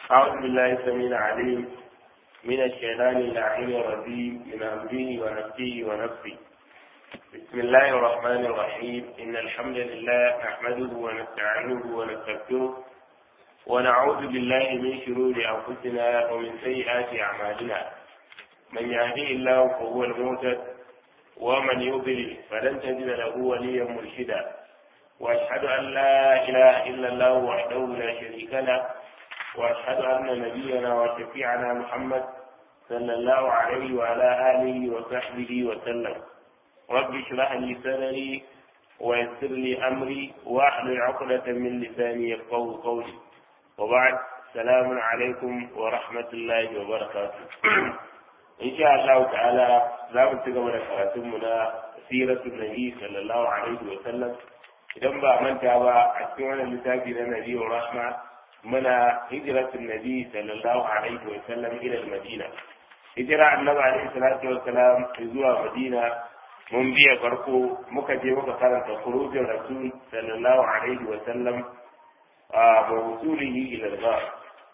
أعوذ بالله السميع العليم من الشيطان اللعين الرجيم من أمره ونفسه ونفسه بسم الله الرحمن الرحيم إن الحمد لله نحمده ونستعينه ونستغفره ونعوذ بالله من شرور أنفسنا ومن سيئات أعمالنا من يهدي الله فهو المهتد ومن يضلل فلن تجد له وليا مرشدا واشهد ان لا اله الا الله وحده لا شريك له واشهد ان نبينا وشفيعنا محمد صلى الله عليه وعلى اله وصحبه وسلم رب اشرح لي صدري ويسر لي امري واحلل عقدة من لساني يفقه قولي وبعد السلام عليكم ورحمة الله وبركاته إن شاء الله تعالى za mu ci gaba da karatunmu na siratul nabi sallallahu alaihi wa sallam idan ba manta ba a cikin wannan littafi na nabi wa rahma muna hijratul nabi sallallahu alaihi wa sallam ila madina hijira annabi alaihi salatu wa salam zuwa madina mun biya farko muka je muka karanta khurujin rasul sallallahu alaihi wa sallam a mawsulihi ila al-ghar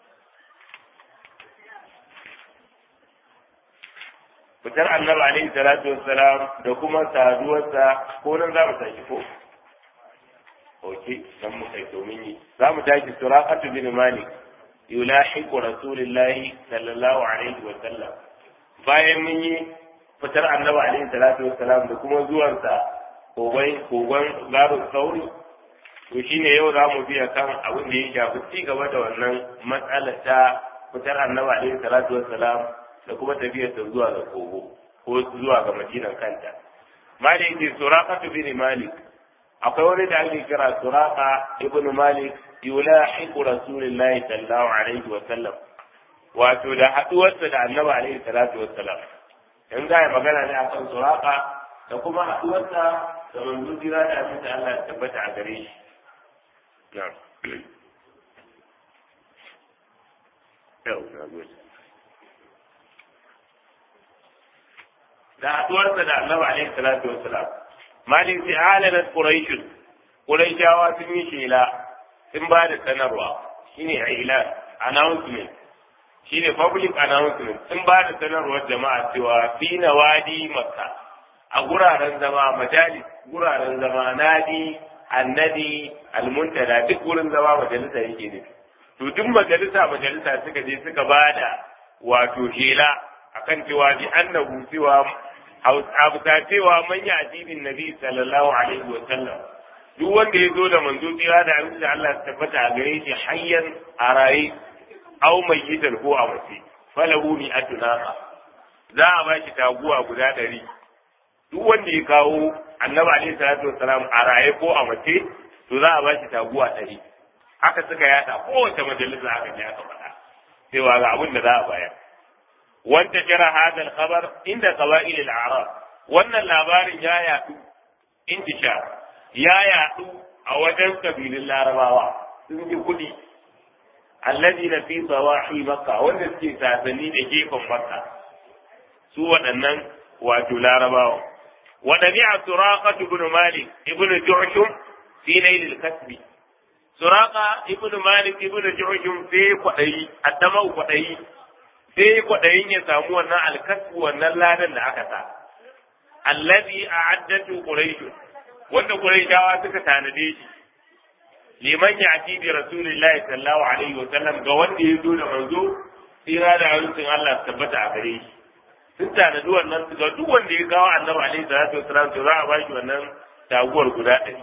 fitar annabi alaihi salatu wassalam da kuma saduwarsa ko nan za mu tashi ko oke nan mu kai domin yi za mu tashi suraqatu bin malik yulahiqu rasulillahi sallallahu alaihi wa sallam bayan mun yi fitar annabi alaihi salatu wassalam da kuma zuwansa kogon kogon garu sauri to shine yau za mu biya kan abin da ya shafi ci gaba da wannan matsalar ta fitar annabi alaihi salatu wassalam da kuma tafiyarsa zuwa ga kogo ko zuwa ga madinan kanta mali yake suraka bin malik akwai wani da ake kira suraka ibn malik yulahiqu rasulillahi sallallahu alaihi wa sallam wato da haduwarsa da annabi alaihi salatu wa salam in za a yi magana ne akan suraka da kuma haduwarsa da manzo jira da abin da Allah ya tabbata a gare shi na'am yau na gode da haduwarsa da annabi alaihi salatu wassalam malin sai alanat quraish quraishawa sun yi shela sun ba da sanarwa shine ilan announcement shine public announcement sun ba da sanarwar jama'a cewa fi nawadi makka a guraren zama majalis guraren zama nadi annadi almuntada duk gurin zama majalisa yake ne to duk majalisa majalisa suka je suka bada wato shela akan cewa bi annahu cewa abuta cewa man ya addinin nabi sallallahu alaihi wa sallam duk wanda ya zo da manzo tsira da abin da Allah ya tabbata a gare shi hayyan a raye aw mayyitan ko a mace falahu mi atnaqa za a ba shi taguwa guda ɗari duk wanda ya kawo annabi alaihi salatu wassalam a raye ko a mace to za a ba shi taguwa ɗari haka suka yada kowace majalisa aka je aka faɗa cewa ga abin da za a bayar وانتشر هذا الخبر عند قبائل الأعراب wannan labarin ya yaɗu intishar ya yaɗu a wajen kabilun larabawa sun ji kuɗi allazi na fi tsawahi makka wanda suke sasanni da gefen makka su waɗannan wato larabawa wa dabi'a suraqatu ibn malik ibn ju'shum fi layl al-kasbi suraqa ibn malik ibn ju'shum fi kwadayi addama kwadayi sai kwaɗayin ya samu wannan alkasu wannan ladan da aka sa allazi a'addatu quraish wanda quraishawa suka tanade shi liman ya ati bi rasulillahi sallallahu alaihi wa sallam ga wanda ya zo da manzo tsira da hadisin Allah tabbata a gare shi sun tanadi wannan ga duk wanda ya kawo annabi alaihi salatu wasallam to za a ba shi wannan taguwar guda ɗari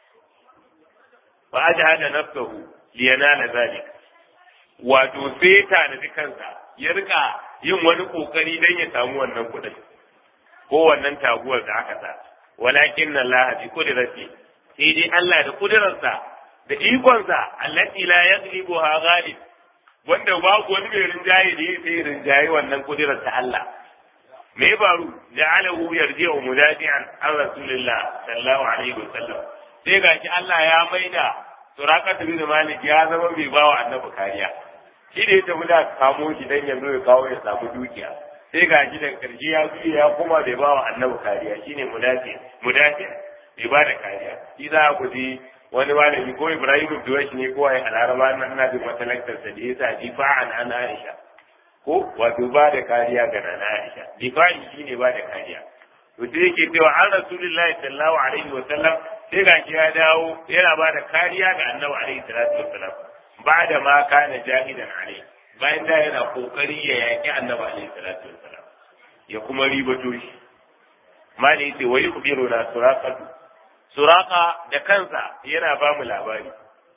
fa ajhada nafsahu liyanala zalik wato sai tanadi kansa ya rika yin wani kokari dan ya samu wannan kuɗin ko wannan taguwar da aka sa walakin Allah bi kudrati sai dai Allah da kudirarsa da ikonsa allati la yaghlibuha ghalib wanda babu wani mai rinjaye da yake rinjaye wannan kudirar ta Allah me ya faru ja'alahu yarji'u mudafi'an an rasulillah sallallahu alaihi wasallam sai gashi Allah ya maida suraqat bin malik ya zama mai bawa annabi kariya shi da ya tafi da kamo shi dan yanzu ya kawo ya samu dukiya sai ga shi daga karshe ya zuya ya kuma bai ba wa annabi kariya shine mudafi mudafi bai ba da kariya shi za ku ji wani malami ko Ibrahim Duwash ne ko ai alaraba nan ina jin wata lecture da yasa difa'an an Aisha ko wato ba da kariya ga nana Aisha difa'i shine ba da kariya to sai yake cewa an Rasulullahi sallallahu alaihi wa sallam sai ga ya dawo yana ba da kariya ga Annabi alaihi salatu wa sallam ba da ma kana jahidan alaihi bayan da yana kokari ya yaki Annabi alaihi salatu wa sallam ya kuma ribato shi mali yace wa yukhbiruna suraqatu suraqa da kansa yana ba mu labari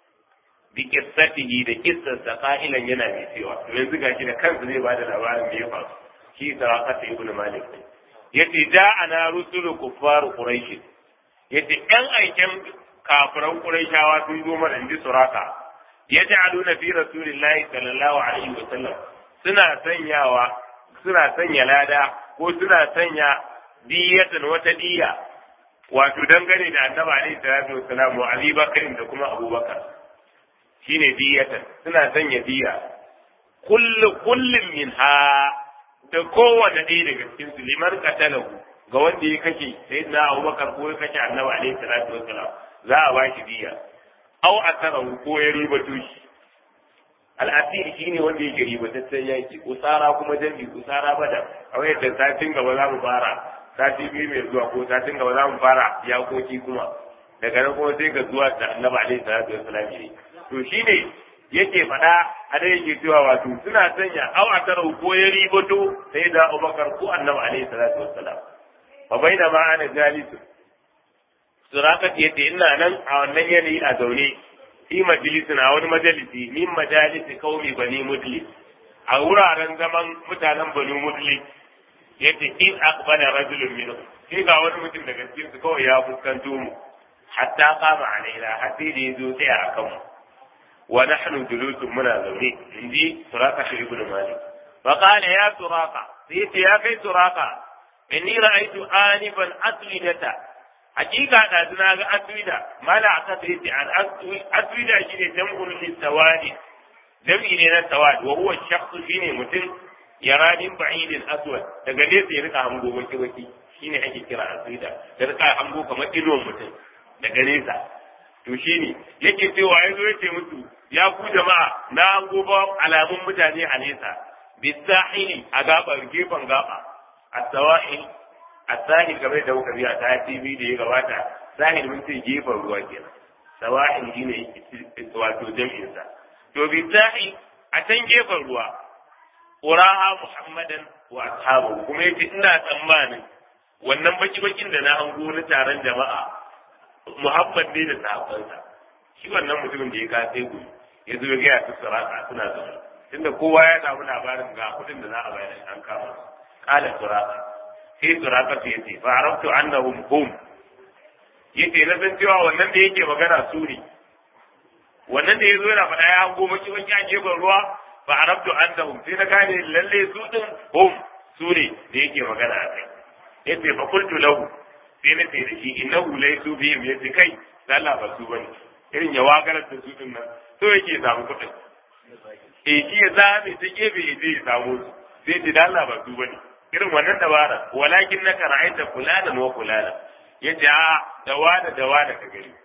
bi qissatihi da qissarsa qailan yana mai cewa yanzu gashi da kansa zai bada labarin da ya faru shi suraqatu ibn malik yace ja'ana rusulu kuffar quraish yace ɗan aiken kafiran quraishawa sun zo mana inji suraka yaj'aluna fi rasulillahi sallallahu alaihi wa sallam suna sanyawa suna sanya lada ko suna sanya diyatan wata diya wato dangane da annabi alaihi salatu wassalam wa abi bakr da kuma abubakar shine diyatan suna sanya diya kullu kullum minha da kowane ɗaya daga cikin su liman qatalahu ga wanda ya kashe sayyidina abubakar ko ya kashe annabi alaihi salatu wassalam za a bashi diya aw asarahu ko ya ribato shi al'asiri shine wanda yake ribataccen yaki usara kuma jami usara bada a wayar da satin gaba za mu fara sati biyu mai zuwa ko satin gaba za mu fara yakoki kuma daga nan kuma sai ga zuwa da annabi alaihi salatu wassalam ne to shine yake faɗa a da yake cewa wato suna sanya aw asarahu ko ya ribato sai da Abubakar ko annabi alaihi salatu wassalam fa baina ma ana jalisu surakat yace ina nan a wannan yanayi a zaune fi majalisin a wani majalisi min majalisi kaumi bani mudlis a wuraren zaman mutanen bani mudlis yace in aqbala rajulun minhum sai ga wani mutum daga cikin su kawai ya fuskanto mu hatta qama alaina har sai da yazo tsaya a kanmu wa nahnu julusun muna zaune inji suraka ibn malik fa qala ya suraka sai yace ya kai suraka inni ra'aytu anifan atlidata hakika da na ga aswida mala aka sai ce an aswida shine jam'ul lisawadi jam'i ne na sawad wa huwa shakhs shine mutum yara min ba'idin aswad daga nesa ya rika hango baki baki shine ake kira aswida da rika hango kamar idon mutum daga nesa to shine yake cewa yazo yace musu ya ku jama'a na hango ba alamun mutane a nesa bisahili a gabar gefen gaba as-sawa'il الساحل kamar da muka biya ta TV da ya gabata sahil mun ce gefen ruwa kenan sawa'il shine wato jam'in sa to bi sahil a can gefen ruwa uraha muhammadan wa ashabu kuma yace ina tsammanin wannan baki bakin da na hango na taron jama'a muhammad ne da sahabbansa shi wannan mutumin da ya ka sai gudu ya zo ya ga su suraka suna zaune tunda kowa ya samu labarin ga kudin da za a bayar an kama kala suraka sai suraka su yace fa arabtu annahum hum yace na san cewa wannan da yake magana su ne wannan da yazo yana faɗa ya hango maki maki a gefen ruwa fa arabtu annahum sai na gane lalle su din hum su ne da yake magana a kai yace fa qultu lahu sai na ce da shi innahu laysu bihim yace kai Allah ba su bane irin ya wagarar da su din nan so yake samu kuɗin eh shi ya zame ta gefe ya je ya samu su sai ce da Allah ba su bane irin wannan dabara walakin na ka ra'aita fulanan wa fulana yace a da wani da wani ka gani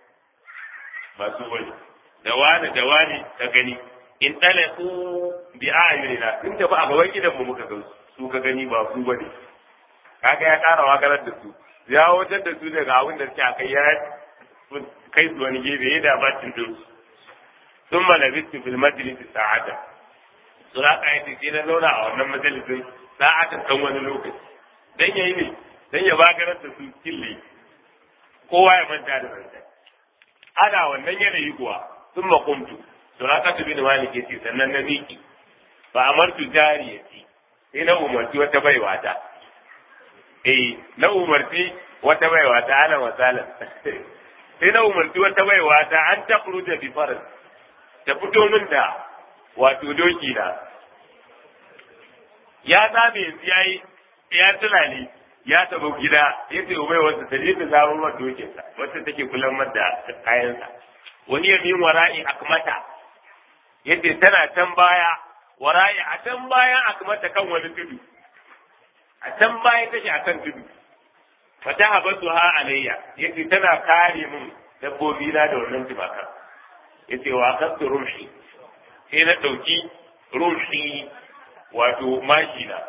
ba su bane da wani da wani ka gani in talaku bi ayunina in tafi a gaban gidan mu muka gan su ka gani ba su bane kaga ya ƙara wakarar da su ya wajen da su daga abin da suke akai ya kai su wani gefe ya da bacin din su sun malabistu fil majlisi sa'ata suraka yace sai na zauna a wannan majalisin sa'atan kan wani lokaci dan yayi ne dan ya bagarar da su kille kowa ya manta da ranta ana wannan yanayi kuwa sun makumtu suraka tu bin malik yace sannan na miki ba amartu jariyati sai na umarci wata baiwa ta eh na umarci wata baiwa ta ala wasalan sai na umarci wata baiwa ta an ta da bi faras ta fito min da wato doki na ya zame yanzu ya yi ya tunani ya tabo gida ya ce ubai wata ta je ta zaro mata dokinsa wacce take kulan da kayansa wani ya min wara'i akmata yace tana can baya wara'i a can bayan akmata kan wani tudu a can baya take akan tudu fata habatu ha alayya yace tana kare mun dabbobi na da wannan tumakan yace wa kasu rumshi sai na ɗauki rumshi wato mashi na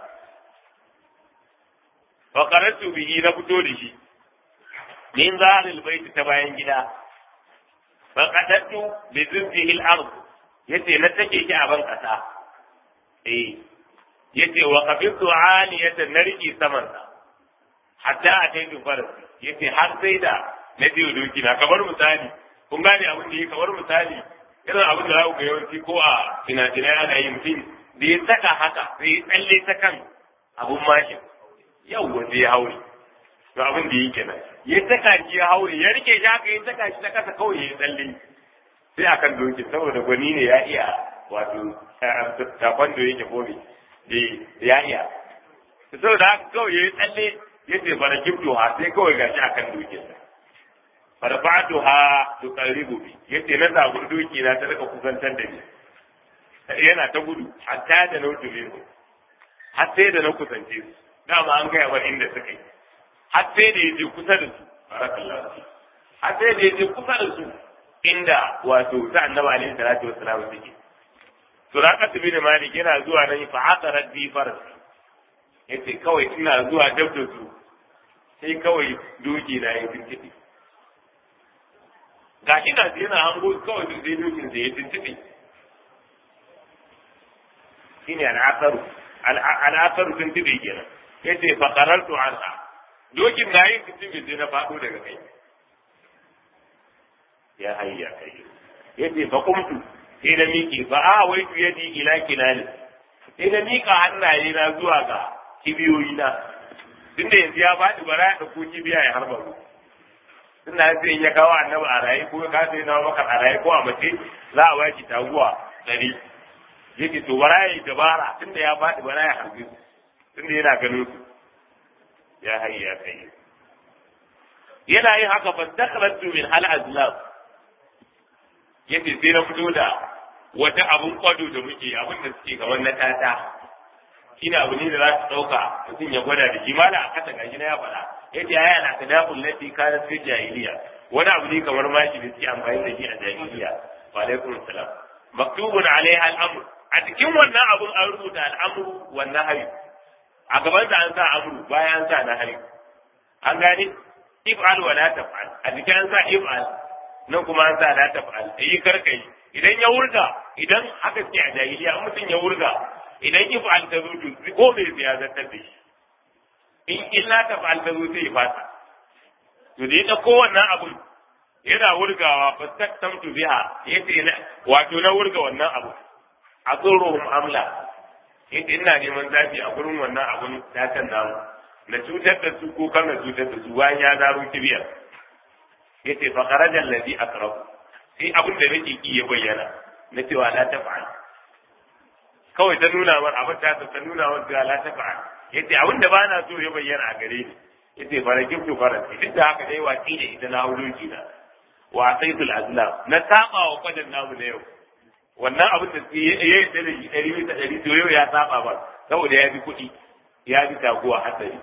fa qaratu bihi na fito da shi min zahril bait ta bayan gida fa qadattu bi zibbihi al-ard yace na take shi a ban kasa eh yace wa qabitu aliyatan narki saman sa hatta ataitu faras yace har sai da na biyo doki na kamar misali kun gane abin da yake kamar misali irin abin da za ku ga yawanci ko a fina-finai ana yi mutum da ya saka haka sai ya tsalle ta kan abun mashin yau wanda ya haure to abin da yake nan ya saka shi ya haure ya rike shi haka ya saka shi ta kasa kawai ya tsalle sai akan doki saboda gwani ne ya iya wato takwan da yake gobe ya iya saboda haka kawai ya tsalle ya ce bara kifto ha sai kawai gashi akan dokinsa farfatuha tuqarribu bi yace na zabun doki na ta rika kusantar da ni yana ta gudu hatta da na wuce minhu har sai da na kusance su dama an gaya wa inda suka yi har sai da yaje kusa da su barakallahu har sai da yaje kusa da su inda wato ta annabi alaihi salatu wassalam suke suraqatu bin malik yana zuwa nan fa aqarat bi farsi yace kawai ina zuwa dab da su sai kawai doki na ya tintibi ga shi na yana hango kawai duk zai dokin da ya tuntuɓe shi ne al'asaru al'asaru tuntuɓe kenan ya ce fakarar to an dokin na yin tuntuɓe sai na faɗo daga kai ya hayya kai ya ce fa kumtu sai na miƙe fa a wai tu yadi ila kinani sai na miƙa hannaye na zuwa ga kibiyoyi na tunda yanzu ya faɗi bara ya ɗauko kibiya ya harba ruwa suna sai ya kawo annabi a raye ko ka sai na maka a raye ko a mace za a baki taguwa dari yake to bara ya dabara tunda ya faɗi bara ya harbi tunda yana ganin su ya hayya ya kai yana yin haka fa dakhalatu min hal azlam yace sai na fito da wata abun kwado da muke abin da suke ga wannan tata shine abu ne da za su ɗauka mutum ya gwada da shi mala a kasa gashi na ya faɗa yace aya na kadabul lati kana fi jahiliya wani abu ne kamar mashi da suke amfani da shi a jahiliya wa alaikum salam maktubun alaiha al'amr a cikin wannan abun an rubuta al'amru wan nahyi a gaban sa an sa amru bayan an sa nahyi an gane if'al wa la taf'al a cikin an sa if'al nan kuma an sa la taf'al yi karkai idan ya wurga idan haka ce a jahiliya in mutum ya wurga idan if'al ta zo ko bai ya zartar da shi in illa ta fa'al ta zo sai ya fasa to da ya ɗauko wannan abun yana wurgawa fastaktamtu biha yace na wato na wurga wannan abu a tsoron amla yace ina neman zafi a gurin wannan abun ta kan namu na cutar da su ko kan na cutar da su bayan ya zaro kibiyar yace fa kharaja alladhi akrahu sai abin da nake ki ya bayyana na cewa la taf'al kawai ta nuna mar abin ta ta nuna mar cewa la taf'al yace abin da bana so ya bayyana a gare ni yace fara giftu fara duk da haka dai watsi da ita na huloki na wa saitul azlam na saba wa kwadan namu na yau wannan abin da ya yi da shi ɗari bisa ɗari to yau ya saba ba saboda ya bi kuɗi ya bi taguwa hatsari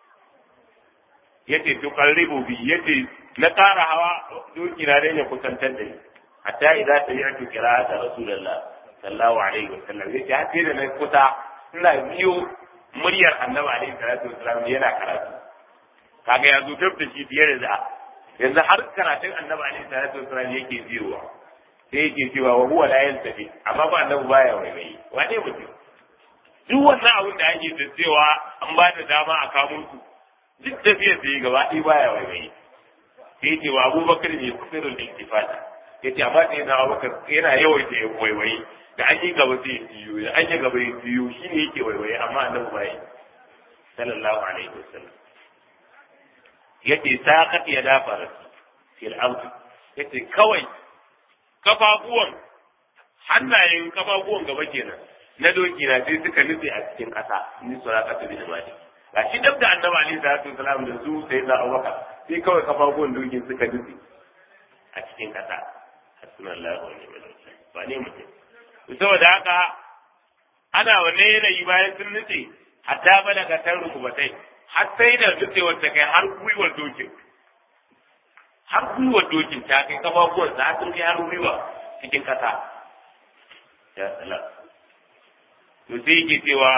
yace to qarribu bi yace na ƙara hawa doki na dai ya kusantar da ni hatta idza sami'tu qira'ata rasulullah sallallahu alaihi wasallam yace har sai da na kusa ina biyo muryar annabi alaihi salatu wasallam yana karatu kaga ya zo dab da shi fiye da da yanzu har karatun annabi alaihi salatu wasallam yake biyowa sai yake cewa wa huwa la yantafi amma ba annabi baya waiwayi wane mutum duk wannan abin da ake da cewa an ba da dama a kamo su duk tafiyar da yi gaba ɗaya baya waiwayi sai ce wa abubakar ne kusurul intifada ya ce amma sai na abubakar yana yawaita ya waiwayi da an yi gaba sai ya biyo da an yi gaba ya biyo shi ne yake waiwayi amma annabi baya sallallahu alaihi wasallam yace saqat ya dafa fil ardi yace kawai kafafuwan hannayen kafafuwan gaba kenan na doki na sai suka nufe a cikin ƙasa ni suraka ta bin mali ga shi dab da annabi alaihi salatu wasalam da su sai da abubakar sai kawai kafafuwan dokin suka nufe a cikin ƙasa hasbunallahu wa ni'mal wakil ba ne mutum saboda haka ana wanne yanayi bayan sun nufe hatta balaga tan rukubatai har sai da nutsewar ta kai har gwiwar dokin har gwiwa dokin ta kai kafafuwan sa sun kai har gwiwa cikin kasa ya salam to sai yake cewa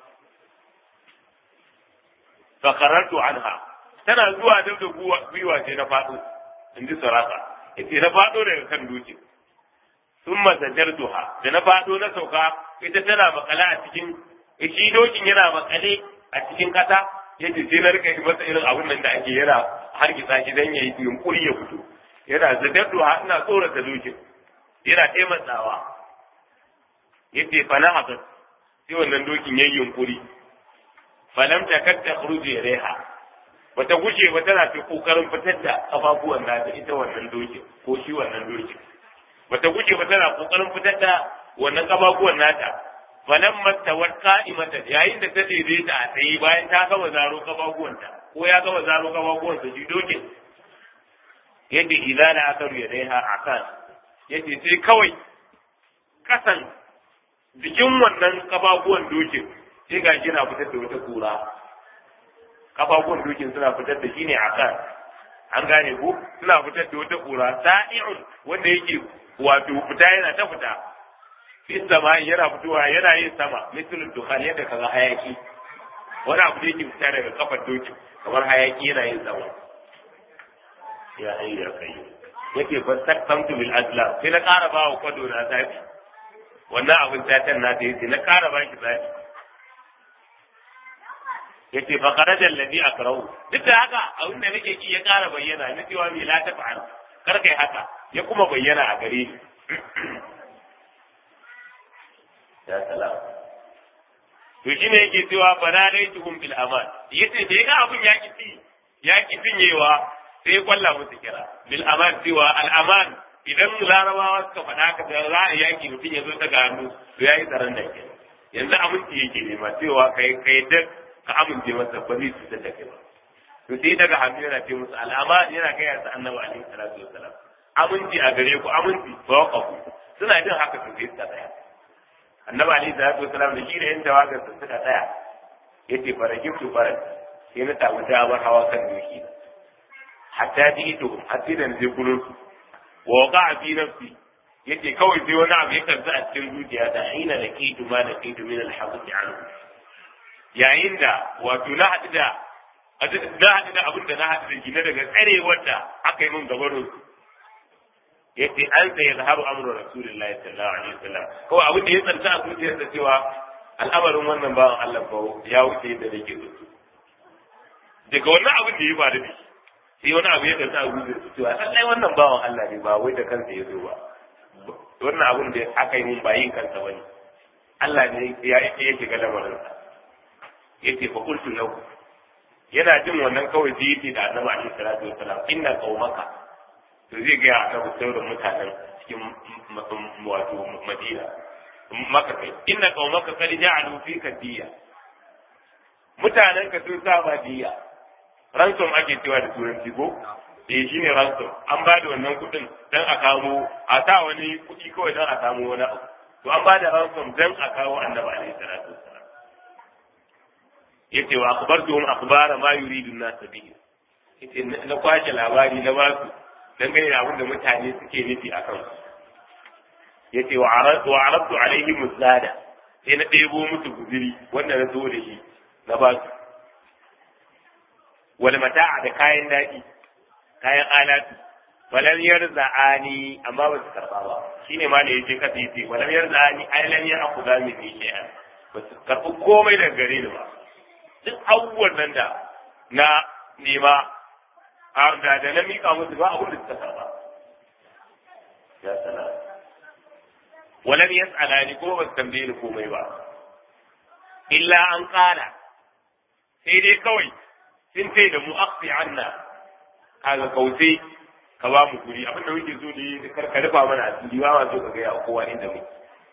fakarartu anha tana zuwa dab da gwiwa sai na faɗo in ji sarasa ita na faɗo daga kan dokin sun masajartuha da na faɗo na sauka ita tana makale a cikin shi dokin yana makale a cikin kasa yace sai na rika yi masa irin abin nan da ake yana hargitsa shi dan yayi yunkuri ya fito yana zajartuha ina tsorata dokin yana taimatsawa yace fa na haka sai wannan dokin yayi yunkuri falam takad takhruju ilaiha bata guje ba tana ta kokarin fitar da kafafuwan nata ita wannan dokin ko shi wannan dokin bata guje ba tana kokarin fitar da wannan kafafuwan nata falan mastawar qa'imata yayin da ta daidaita a tsaye bayan ta gama zaro kafafuwanta ko ya gama zaro kafafuwanta shi dokin yadda idza la akaru yadaiha akan yace sai kawai kasan jikin wannan kafafuwan dokin sai ga shi na fitar da wata kura kafafuwan dokin suna fitar da shi ne akan an gane ko suna fitar da wata kura sa'i'un wanda yake wato fita yana ta fita fi sama yana fitowa yana yin sama misalin dukkan yadda kaga hayaki wani abu da yake fita daga kafar dokin kamar hayaki yana yin sama ya hayya kai yake fastaktamtu bil azlam sai na ƙara ba wa kwado na zafi wannan abin tatan na ta yace na ƙara ba shi zafi yace fa kharaja alladhi akrahu duk da haka abin da nake ki ya ƙara bayyana na cewa me la ta fa'al kar kai haka ya kuma bayyana a gare ni ya salam to shine yake cewa bana laituhum bil aman yace da yaga abin ya ki ya ki cinyewa sai ya kwalla musu kira bil aman cewa al aman idan larabawa suka faɗa ka da za a yaki mutum ya zo daga hannu to yayi tsaron da ke yanzu aminci yake nema cewa kai kai da ka amince masa ba zai cutar da kai ba to sai daga hannu yana ce musu al'ama yana kai ya annabi alaihi salatu wassalam aminci a gare ku aminci ba waqafu suna jin haka su sai suka tsaya annabi alaihi salatu wassalam da shi da yan tawagar su suka tsaya yace farajin tu faran sai na samu damar hawa kan doki hatta ji ito hatta da zai gurin su wa waqa fi nafsi yace kawai sai wani abu ya karza a cikin zuciya ta hina da kitu ma da kitu min al-habs anhu yayin da wato na haɗu da na haɗu da abin da na haɗu da gine daga tsarewar da aka yi min gabarin su yace an sai ya zahabu amru rasulullahi sallallahu alaihi wasallam kawai abin da ya tsanta a zuciyarsa cewa al'amarin wannan bawan Allah ba ya wuce yadda nake so daga wannan abin da ya faru da shi sai wani abu ya tsanta a zuciyarsa cewa lallai wannan bawan Allah ne ba wai da kansa ya zo ba wannan abin da aka yi min ba yin kansa bane Allah ne ya ya shiga lamarinsa yace fa qultu lahu yana jin wannan kawai sai yace da Annabi alaihi salatu wasalam inna qaumaka to zai ga Annabi sauran mutanen cikin wato Madina maka kai inna qaumaka qad ja'alu fika diya mutanen ka sun sa diya ransom ake cewa da turanci ko eh shine ransom an ba da wannan kuɗin dan a kamo a sa wani kuɗi kawai dan a samu wani abu to an ba da ransom dan a kawo Annabi alaihi salatu wasalam yace wa akhbartuhum akhbara ma yuridu an-nas bihi yace na kwashe labari na ba su dangane da abin da mutane suke nufi a kan yace wa aradu wa aradu alaihim zada sai na ɗebo musu guziri wanda na zo da shi na ba su wal mata'a da kayan daɗi kayan alatu walam yarza'ani amma ba su karba ba shine ma da yace kasa yace walam yarza'ani ai lam ya'khudha min shay'an ba su karbi komai daga gare ni ba duk abubuwan nan da na nema a da da na mika musu ba abin da suka karba ya sana walam yas'ala ni kuma ba su tambaye ni komai ba illa an qala sai dai kawai sun ce da mu aqsi anna kaga kauce ka ba mu guri abin da muke so da yi kar ka rufa mana asiri ba ma so ka ga kowa inda muke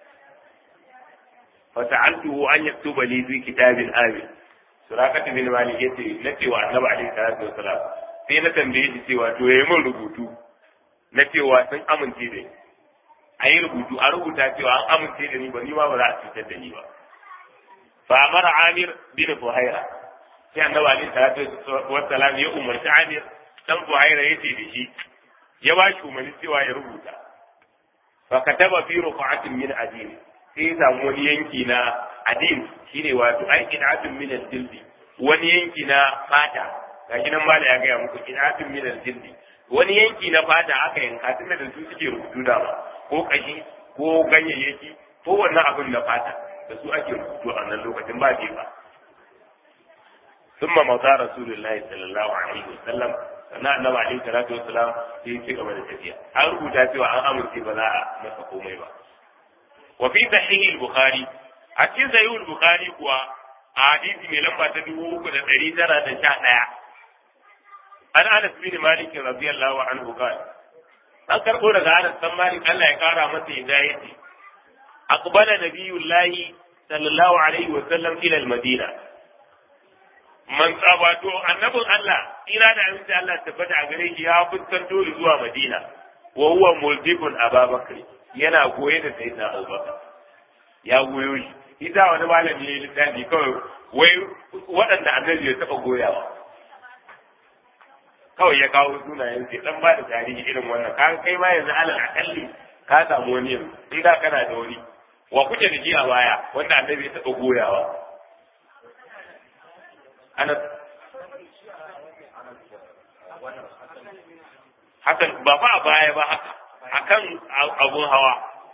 fa ta'altuhu an yaktuba li fi kitabil amin surakatu bin malik yace na cewa annabi alaihi salatu wasalam sai na tambaye shi cewa to yayi min rubutu na cewa sun amince da ni a yi rubutu a rubuta cewa an amince da ni ba ni ma ba za a cutar da ni ba fa amara amir bin fuhaira sai annabi alaihi salatu wasalam ya umarci amir dan Buhaira yace da shi ya ba shi umarni cewa ya rubuta fa kataba fi ruqatin min adin sai ya samu wani yanki na adin shine wato ai qid'atun min al-jildi wani yanki na fata gashi nan mala ya ga muku qid'atun min al-jildi wani yanki na fata aka yanka tunda da su suke rubutu da ba ko kashi ko ganyayyaki ko wannan abin na fata da su ake rubutu a nan lokacin ba ba ثم مضى رسول الله صلى الله عليه وسلم sannan annabi alaihi salatu wassalam sai ya ci gaba da tafiya an rubuta cewa an amince ba za a masa komai ba wa fi sahih al-bukhari a cikin sahih al-bukhari kuwa a hadisi mai lamba ta dubu uku da ɗari tara da sha ɗaya an anas bin malik radiyallahu anhu qala an karɓo daga anas dan malik Allah ya kara masa hidayati aqbala nabiyullahi sallallahu alaihi wa sallam ila al-madina man wato annabin Allah ira da aminci Allah tabbata a gare shi ya fuskanto zuwa Madina wa huwa mulzibun Abubakar yana goye da sayyidina Abubakar ya goyo shi ita wani malami ne littafi kawai wai waɗanda annabi ya taɓa goyawa kawai ya kawo sunayen sai dan ba da tarihi irin wannan ka kai ma yanzu alal akalli ka samu wani yanzu in da kana da wani wa kuke da shi a baya wanda annabi ya taɓa goyawa ana hakan ba fa a baya ba haka akan abun hawa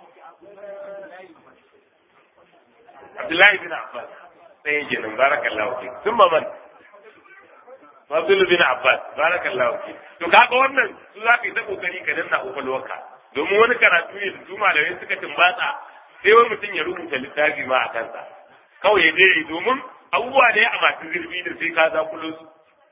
Abdullahi bin Abbas sai yake nan barakallahu fi sun ba man Fadl bin Abbas barakallahu fi to kaga wannan su za ka yi ta kokari ka danna kokolwarka domin wani karatu ne da su malamai suka tumbatsa sai wani mutum ya rubuta littafi ma a kansa kawai ya je domin abubuwa ne a masu zurfi da sai ka zakulo su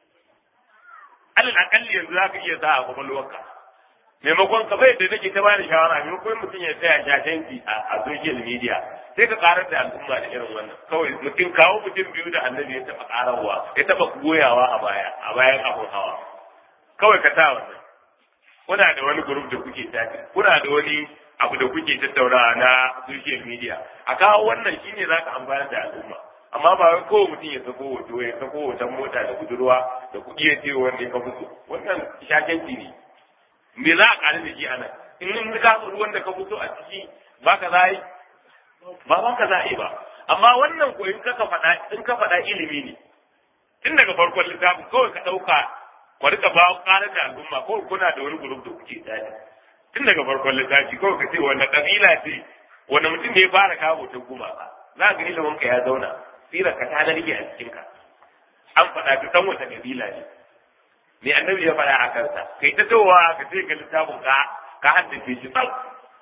alal akalli yanzu za ka iya sa a kwakwalwarka maimakon ka bai da nake ta bani shawara maimakon mutum ya tsaya shashanci a social media sai ka karar da al'umma da irin wannan kawai mutum kawo mutum biyu da annabi ya taba karawa ya taba goyawa a baya a bayan abun hawa kawai ka sa wannan kuna da wani group da kuke tafi kuna da wani abu da kuke tattaunawa na social media a kawo wannan shine zaka amfana da al'umma amma ba wai kowa mutum ya sako hoto ya sako hoton mota da budurwa da kuɗi ya ce wanda ya ka fito wannan shakenci ne me za a ƙari da shi a nan in in ka ruwan da ka fito a ciki ba ka za yi ba ba ka za yi ba amma wannan ko in ka faɗa in ka faɗa ilimi ne tun daga farkon littafin kawai ka ɗauka ku rika ba ƙarar da al'umma ko kuna da wani gurub da kuke tafi tun daga farkon littafi kawai ka ce wanda ƙabila ce wanda mutum ne ya fara kawo ta gumaka za ka ilimin ka ya zauna sirar ka ta rike a cikin ka an faɗa ka san wata kabila ne me annabi ya faɗa a kansa kai ta towa ka ce ka littafin ka ka haddace shi tsau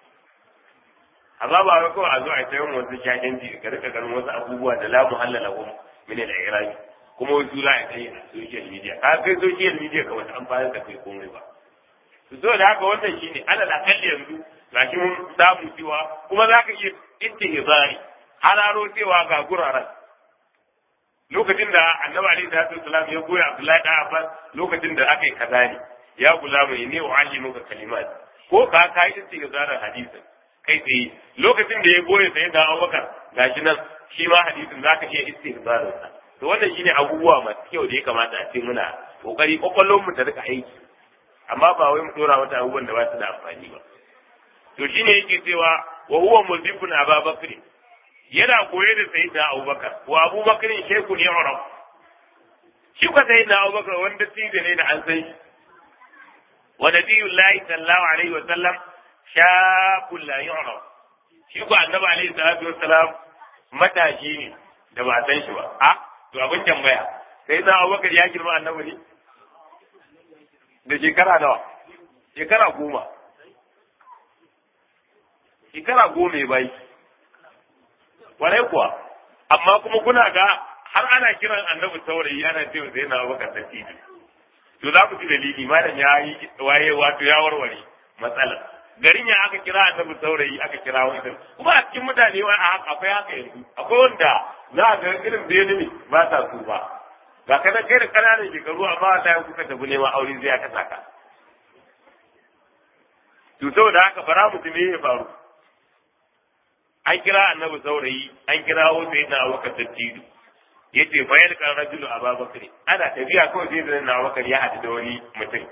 amma ba wai kawai a zo a tayin wasu shakenci ka rika ganin wasu abubuwa da la muhallala hum min al-i'rab kuma wasu za a kai a social media ka kai social media ka wata amfani da kai komai ba so da haka wannan shine alal akalli yanzu gashi mun samu cewa kuma za ka iya intihzari hararo cewa ga guraren lokacin da annabi alaihi salatu wasalam ya goya abdullahi da abbas lokacin da aka yi kaza ne ya gula mai ne wa allimuka kalimat ko ka ka yi istihzarar hadisin kai tsaye lokacin da ya goya sai da abubakar gashi nan shi ma hadisin zaka iya istihzarar sa to wannan shine abubuwa masu kyau da ya kamata a ce muna kokari kokolon mu ta rika aiki amma ba wai mu dora mata abubuwan da ba su da amfani ba to shine yake cewa wa huwa muzibun ababakar yana koye da sayyidina abubakar wa abubakar sheku ne urab shi ka sayyidina abubakar wanda tibe ne da an san shi wa nabiyullahi sallallahu alaihi wa sallam shakul la yu'raf shi ko annabi alaihi salatu wa salam matashi ne da ba san shi ba a to abin tambaya sayyidina abubakar ya girma annabi ne da shekara nawa shekara goma shekara goma ya bai warai kuwa amma kuma kuna ga har ana kiran annabi saurayi ana cewa sai na baka tafiya to za ku ji dalili malam ya yi waye wato ya warware matsala garin ya aka kira annabi saurayi aka kira wani kuma a cikin mutane wa akwai haka yanzu akwai wanda za a ga irin bene ne ba sa su ba ga kana kai da kananan shekaru amma ta yi kuka tafi neman aure zai aka saka to saboda haka bara mutum ne ya faru an kira annabi saurayi an kira wasu yana abubakar dattijo yace bayar kan rajulu ababakar ana tafiya kawai sai da na abubakar ya haɗu da wani mutum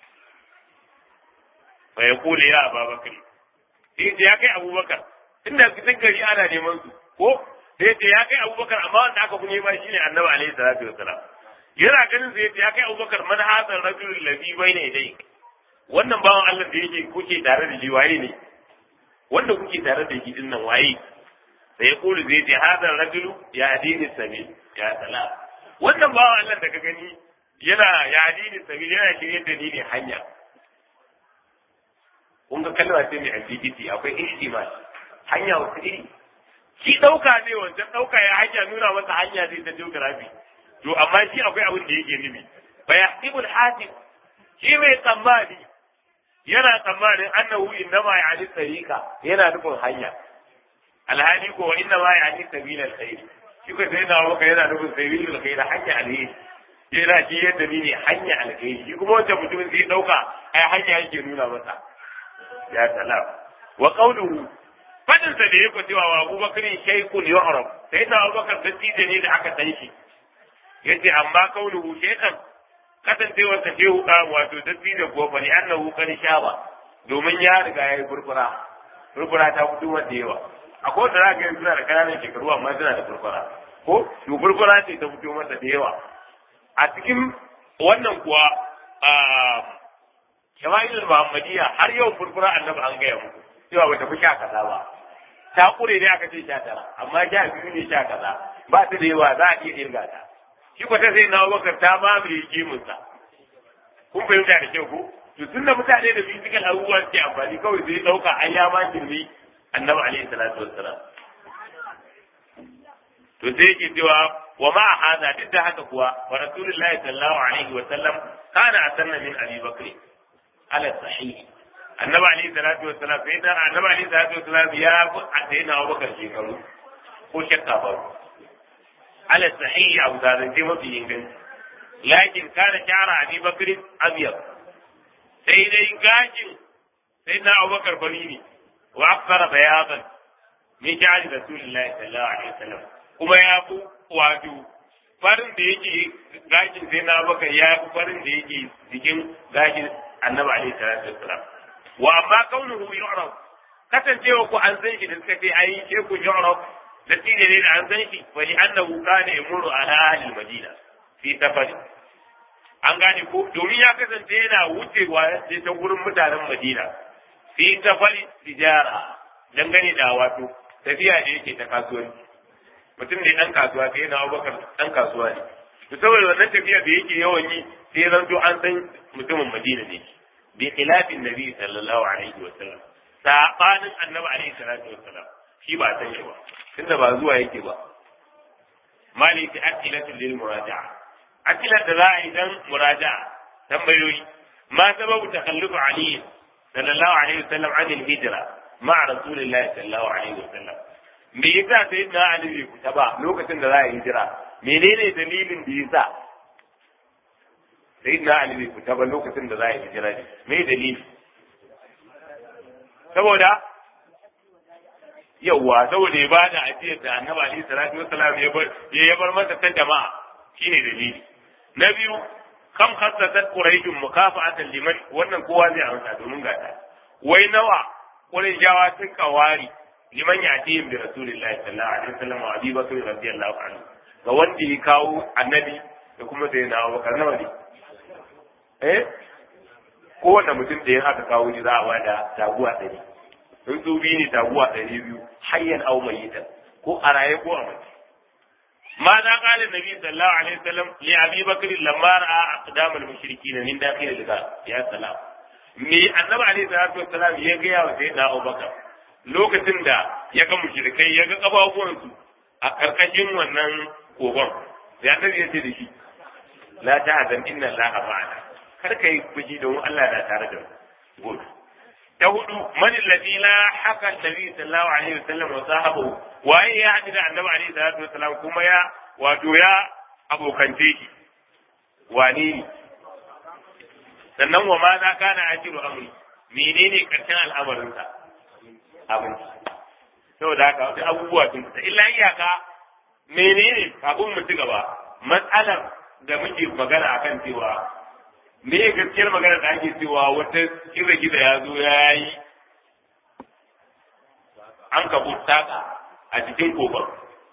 fa ya kula ya ababakar sai ya kai abubakar inda cikin gari ana neman su ko sai ce ya kai abubakar amma wanda aka fi nema shine annabi alaihi salatu wassalam yana ganin sai ya kai abubakar man hadal rajul ladhi bayna yadayk wannan bawan Allah da yake kuke tare da shi waye ne wanda kuke tare da shi din nan waye sai ya kulu zai ce hadal rajulu ya adini sabil ya salam wannan bawan Allah da ka gani yana ya adini sabil yana shirye da ni ne hanya kun ga kalma ce mai ambiguity akwai ihtimal hanya wata iri shi ɗauka ne wancan ɗauka ya hanya nuna masa hanya zai ta geography to amma shi akwai abin da yake nufi fa yahsibul hasib shi mai tsammani yana tsammanin annahu innama ya'ni tariqa yana nufin hanya alhali ko inna ma ya'ni sabilal khair shi ko sai da maka yana nufin sabilul khair hanya alheri yana shi yadda ni ne hanya alheri shi kuma wancan mutumin zai ɗauka ai hanya yake nuna masa ya salam wa qawluhu fadin sa da yake cewa wa Abubakar shaykhun yu'rab sai da Abubakar dattijo ne da aka san shi yace amma qawluhu shaykhan kasancewar sa shehu da wato dattijo ko fa ni annahu kan shaba domin ya riga ya yi furfura furfura ta fito wanda yawa akwai wanda za ka yi suna da ƙananan shekaru amma suna da furfura ko to furfura ce ta fito masa da yawa a cikin wannan kuwa shama'ilul muhammadiyya har yau furfura annabi an gaya muku cewa bata fi sha kaza ba ta kure ne aka ce sha tara amma sha biyu ne sha kaza ba ta da yawa za a iya irga ta shi ko ta sai na bakar ta mamaye kimunsa kun fahimta da kyau ko to tunda mutane da physical abubuwa ke amfani kawai sai dauka an ya ma kirmi annabi alaihi salatu wassalam to sai yake cewa wa ma hada duk da haka kuwa wa rasulullahi sallallahu alaihi wa sallam kana asanna min abi bakr ala sahih annabi alaihi salatu wassalam sai da annabi alaihi salatu wassalam ya fi sai na Abubakar shekaru ko shakka ba ala sahih abu da zai mafi inganci lakin kana shara abi bakr abyad sai dai gajin sai na Abubakar bari ne wa akthara bayadan min sha'ani rasulillahi sallallahu alaihi wasallam kuma ya fi wato farin da yake gashin sai na Abubakar ya fi farin da yake jikin gashin annabi alaihi salatu wassalam wa amma kaunuhu yu'raf kasancewa ku an san shi da suka ce ai ke ku yu'raf da tije ne da an san shi fa li annahu kana yamuru ala ahli madina fi safari an gane ko domin ya kasance yana wucewa sai ta gurin mutanen madina fi safari tijara dangane da wato tafiya da yake ta kasuwanci mutum ne dan kasuwa sai yana abubakar dan kasuwa ne to saboda wannan tafiya da yake yawan yi sai zanto an san mutumin madina ne bi khilafin nabi sallallahu alaihi wa sallam sabanin annabi alaihi salatu wa sallam shi ba san shi ba tunda ba zuwa yake ba maliki akilatu lil muraja'a akilat da za a yi dan muraja'a tambayoyi ma sababu takhallufu ali sallallahu alaihi wa sallam an hijra ma'a rasulillahi sallallahu alaihi wa sallam me yasa sai na ali bai fita ba lokacin da za a yi hijira menene dalilin da yasa sai na ali bai fita ba lokacin da za a yi hijira ne me dalili saboda yawwa saboda ya bada ajiyar da annabi alaihi salatu wassalam ya bar ya bar masa ta jama'a shine dalili na biyu kam khassasat quraishun mukafa'atan liman wannan kowa zai amsa domin gata wai nawa quraishawa sun kawari liman yatihim bi rasulillahi sallallahu alaihi wasallam wa abi bakr radiyallahu anhu ga wanda ya kawo annabi da kuma sai na abubakar nawa ne eh kowane mutum da ya aka kawo shi za a bada taguwa ɗari in su biyu ne taguwa ɗari biyu hayyan au mayitan ko a raye ko a mace ma na kala nabi sallallahu alaihi wasallam li abi bakr lamma ra'a aqdam al mushrikin min dakhil al ghar ya salam me annabi alaihi salatu wassalam ya ga yawa sai na abubakar lokacin da ya ga mushrikai ya ga kafafuwansu a karkashin wannan kogon sai annabi ya ce da shi la ta'zan inna allaha ma'ana kar ka yi fuji domin Allah na tare da mu ta hudu man alladhi la haka nabi sallallahu alaihi wasallam wa sahabu waye ya haɗu da annabi alaihi salatu wasallam kuma ya wato ya abokance shi wani ne sannan wa ma za kana ajiru amri menene karshen al'amarinsa abinci saboda haka wasu abubuwa sun fita illa iyaka menene kafin mu ci gaba matsalar da muke magana akan cewa me ya gaskiyar magana da ake cewa wata kiza giza ya zo ya yi an kabu taka a cikin koban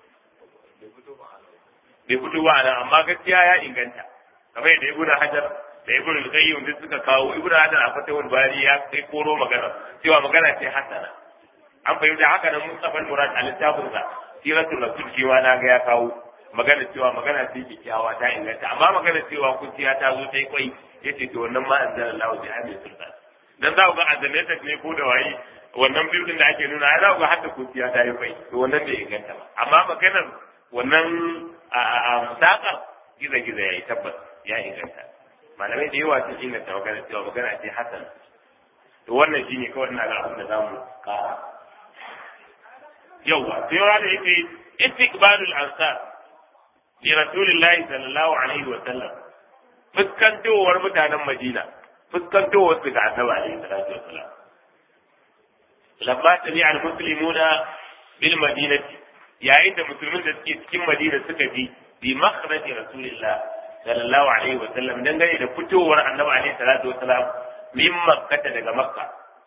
bai fito ba nan amma gaskiya ya inganta kamar yadda ibnu hajar da ibnu al-qayyim duk suka kawo ibnu hajar a fatawul bari ya kai koro magana cewa magana ce hasana an fahimta haka nan mustafa murad a littafin sa siratul rasul shi ma na ga ya kawo magana cewa magana ce kyakkyawa ta inganta amma magana cewa kuciya ta zo ta yi kwai yace to wannan ma anzalallahu bi amin sultan dan za ku ga azanatat ne ko da waye wannan bildin da ake nuna za ku ga hadda kuciya ta yi kwai to wannan bai inganta ba amma maganar wannan a sakar giza-giza ya yi tabbas ya inganta malamai da yawa sun inganta magana cewa magana ce hasan to wannan shine kawai ina ga abin da za mu kara yawa sai yawa da yake istiqbalul ansar li rasulillahi sallallahu alaihi wa sallam fuskantowar mutanen madina fuskantowar su ga annabi alaihi salatu wa sallam lamma tabi'a al-muslimuna bil madinati yayin da musulmin da suke cikin madina suka bi bi makhraji rasulillah sallallahu alaihi wa sallam dangane da fitowar annabi alaihi salatu wa salam min makkata daga makka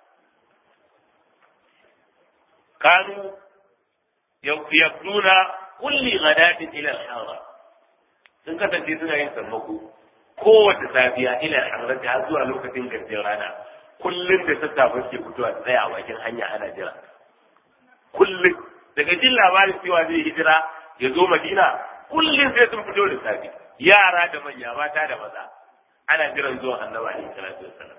kanu yaqduna kulli ghadatin ila al-hara sun kasance suna yin sammako kowace safiya ila al har zuwa lokacin gardin rana kullum da sassafe suke fitowa tsaya a bakin hanya ana jira kullum daga jin labarin cewa zai hijira ya zo madina kullum sai sun fito da safe yara da manya mata da maza ana jiran zuwa annabi alaihi salatu wassalam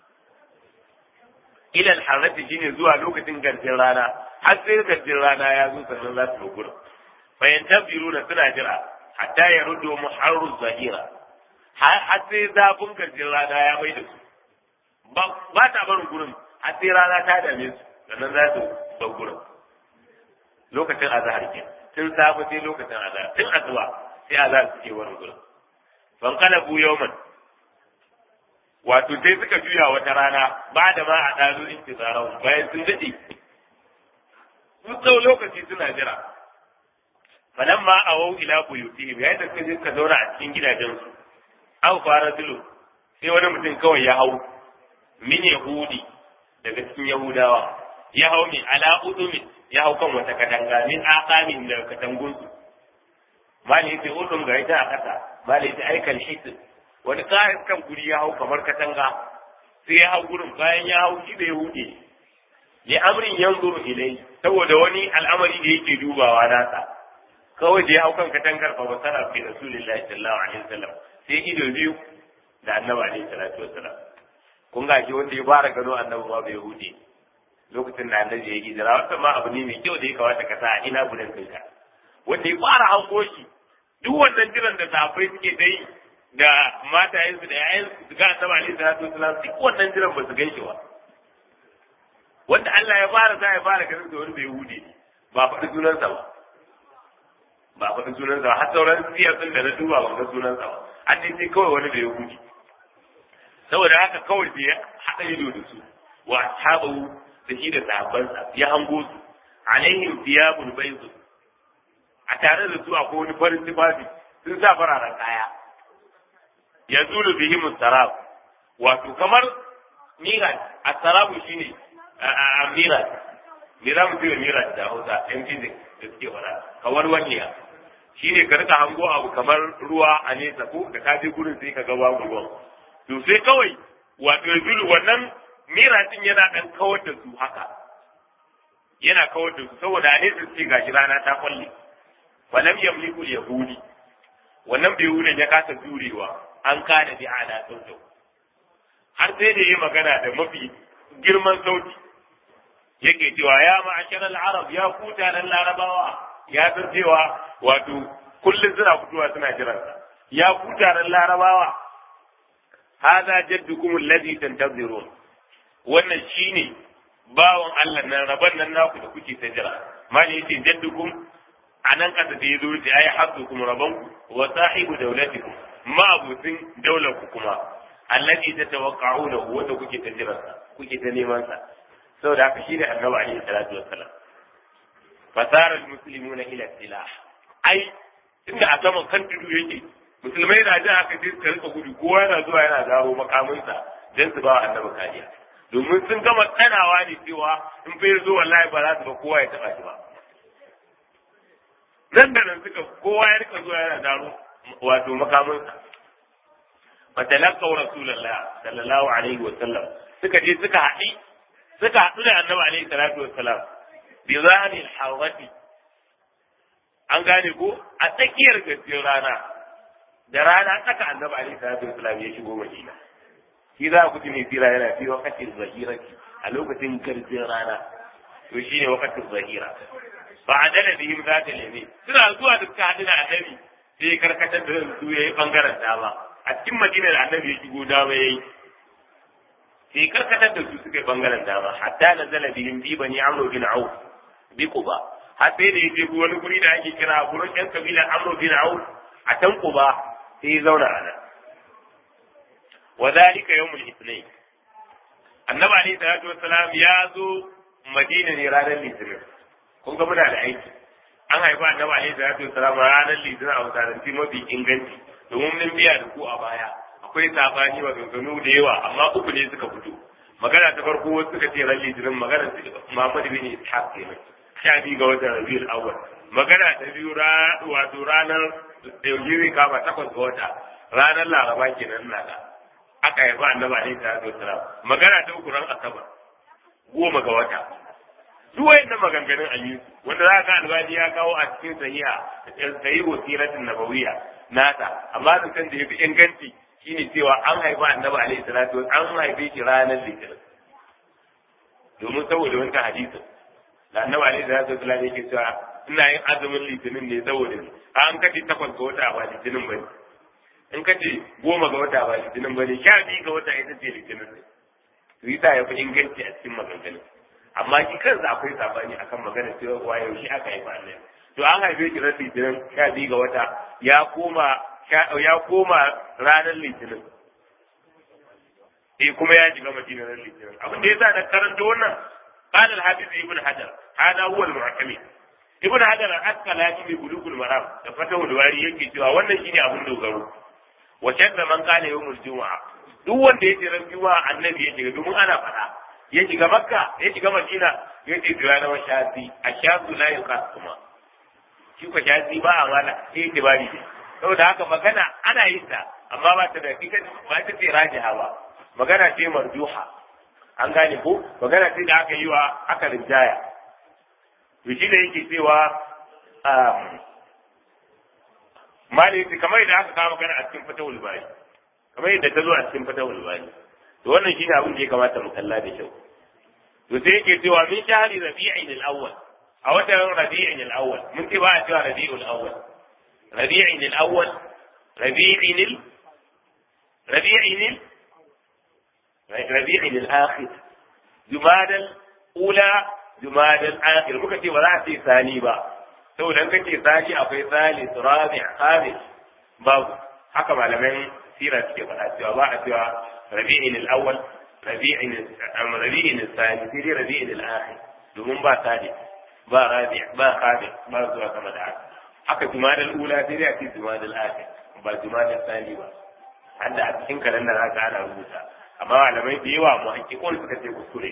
ila al-harrati shine zuwa lokacin garjin rana har sai garjin rana ya zo sannan za su gurin bayan tabiruna suna jira hatta ya rudo muharru zahira har sai zafin garjin rana ya mai da su ba ta barin gurin har sai rana ta dame su sannan za su bar gurin lokacin azhar ke tun safe sai lokacin azhar tun asuba sai azhar suke wani gurin ban kana bu yawman wato sai suka juya wata rana ba da ma a ɗazu intizarau bayan sun daɗe su tsau lokaci suna jira falan ma a wau ila buyutihim yayin da suka je suka zauna a cikin gidajensu aw fara zulu sai wani mutum kawai ya hau min yahudi daga cikin yahudawa ya hau min ala udumin ya hau kan wata katanga min aqamin da katangunsu mali yace udum ga ita a kasa mali yace aikal hisin wani kayan kan guri ya hau kamar katanga sai ya hau gurin bayan ya hau shi da yahudi li amrin yanzuru ilai saboda wani al'amari da yake dubawa nasa kawai da ya hau kan katangar fa wasara fi rasulillahi sallallahu alaihi wasallam sai ido biyu da annabi alaihi salatu wasallam kun ga shi wanda ya fara gano annabi ma bai yahudi lokacin da annabi ya hijira wata ma abu ne mai kyau da ya kamata ka sa ina gudan kanka wanda ya fara hango shi duk wannan jiran da safai suke dai da matayensu da yayansu su ga annabi alaihi salatu wasallam duk wannan jiran ba su gan shi ba wanda Allah ya fara sa ya fara ganin da wani bai yahudi ba faɗi sunansa ba ba faɗi sunansa ba har sauran siyar ɗin da na duba ban ga sunansa ba an dai sai kawai wani bai yahudi saboda haka kawai sai ya haɗa ido da su wa ashabu da shi da sahabbansa ya hango su alaihim thiyabul bayz a tare da su akwai wani farin tufafi sun sa fararen kaya ya zulu bihim sarab wato kamar miras as-sarabu shine a miras me za mu ce miras da Hausa yan fizik da suke fara kamar waniya shine ka rika hango abu kamar ruwa a nesa ko da ka je gurin sai ka ga babu ruwan to sai kawai wato zulu wannan miratin yana dan kawar da su haka yana kawar da su saboda ne su ce gashi rana ta kwalle falam yamliku yahudi wannan bai wurin ya kasa jurewa an kana bi ala sautu har sai da yi magana da mafi girman sauti yake cewa ya ma'ashar al-arab ya kuta nan larabawa ya san cewa wato kullum suna fitowa suna jiransa ya kuta nan larabawa hada jaddukum alladhi tantazirun wannan shine bawan Allah nan raban nan naku da kuke ta jira mali yace jaddukum anan kasa da yazo da ayi haddukum rabanku wa sahibu dawlatikum ma abutin daular ku kuma alladhi tatawaqqa'una wanda kuke ta jira kuke ta neman sa saboda haka shine annabi alaihi salatu wassalam fasara almuslimuna ila silah ai inda a saman kan tudu yake musulmai na jin haka sai suka rika gudu kowa yana zuwa yana zaro makaminsa don su ba wa annabi kariya domin sun gama tsanawa ne cewa in bai zo wallahi ba za su ba kowa ya taba shi ba nan da nan suka kowa ya rika zuwa yana zaro wato makaminsa fatalaqaw rasulullah sallallahu alaihi wa sallam suka je suka haɗi suka haɗu da annabi alaihi salatu wassalam bi zahiril hawati an gane ko a tsakiyar gaskiyar rana da rana tsaka annabi alaihi salatu wassalam ya shigo madina shi za ku ji mai tsira yana fi wakatin zahirati a lokacin garjin rana to shine wakatin zahira fa adala bihim zata lemi suna zuwa da suka haɗu da annabi sai karkatar da su yayi bangaren dama a cikin madina da annabi ya shigo dama yayi sai karkatar da su suka yi bangaren dama hatta na zala bihim bi bani amru bin auf bi quba har sai da yaje wani guri da ake kira gurin yan kabilar amru bin auf a can quba sai ya zauna a nan wa zalika yawmul ithnain annabi alayhi salatu wassalam ya zo madina ne ranar litinin kun ga muna da aiki an haifa annabi alayhi salatu wassalam ranar litinin a wasanci mafi inganci domin mun biya da ku a baya akwai sabani maganganu da yawa amma uku ne suka fito magana ta farko wasu suka ce ran litinin magana Muhammad bin Ishaq kenan sha biyu ga watan Rabiul Awwal magana ta biyu wato ranar yaujiri kama takwas ga wata ranar Laraba kenan na da aka haifa annabi alaihi salatu wassalam magana ta uku ran Asabar goma ga wata duk wayannan maganganun aliyu wanda za ka albani ya kawo a cikin sahiha sahihu siratin nabawiyya nata amma da kan da yafi inganci shine cewa an haifa annabi alaihi salatu an haife shi ranar litinin domin saboda wancan hadisin da annabi alaihi salatu wasallam yake cewa ina yin azumin litinin ne saboda ni an kace takwas ga wata ba litinin bane in kace goma ga wata ba litinin bane sha biyu ga wata ita ce litinin ne to yasa ya fi inganci a cikin maganganun amma shi kansa akwai sabani akan magana cewa wa yaushe aka haifa annabi to an haife shi ran litinin sha biyu ga wata ya koma ya koma ranar litinin eh kuma ya shiga madina ran litinin abin da yasa na karanta wannan قال الحافظ ابن حجر هذا هو المعتمد ابن حجر الاسقلاني في بلوغ المرام da fatahu wari yake cewa wannan shine abin dogaro wa shadda man kana yawmul jumu'a duk wanda yake ran juma'a annabi ya shiga domin ana fada ya shiga makka ya shiga madina ya ce jira na shafi a shafi la yuqas kuma shi ko shafi ba a mala sai ke bari saboda haka magana ana yin ta amma ba ta da ita ba ta ce rajiha ba magana ce marjuha an gane ko magana ce da aka yi wa aka rinjaya to shi da yake cewa maliki kamar yadda aka kawo magana a cikin fatawul bari kamar yadda ta zo a cikin fatawul bari to wannan shine abin da ya kamata mu kalla da kyau to sai yake cewa min shahri rabi'in al-awwal a watan rabi'in al-awwal mun ce ba a cewa rabi'ul awwal rabi'in al-awwal rabi'in rabi'in rabi'in al-akhir jumada al-ula jumada al-akhir muka ce ba za a ce sani ba saboda in kace sani akwai salis rabi' khamis babu haka malaman sira suke faɗa cewa ba a cewa rabi'in al-awwal rabi'in rabi'in al-thani sai dai rabi'in al-akhir domin ba salis ba rabi' ba khamis ba zuwa sama da haka haka jumada al-ula sai dai a ce jumada al-akhir ba jumada al-thani ba hadda a cikin kalanda za ka ana rubuta amma malamai da yawa mu hakikon suka ce kuskure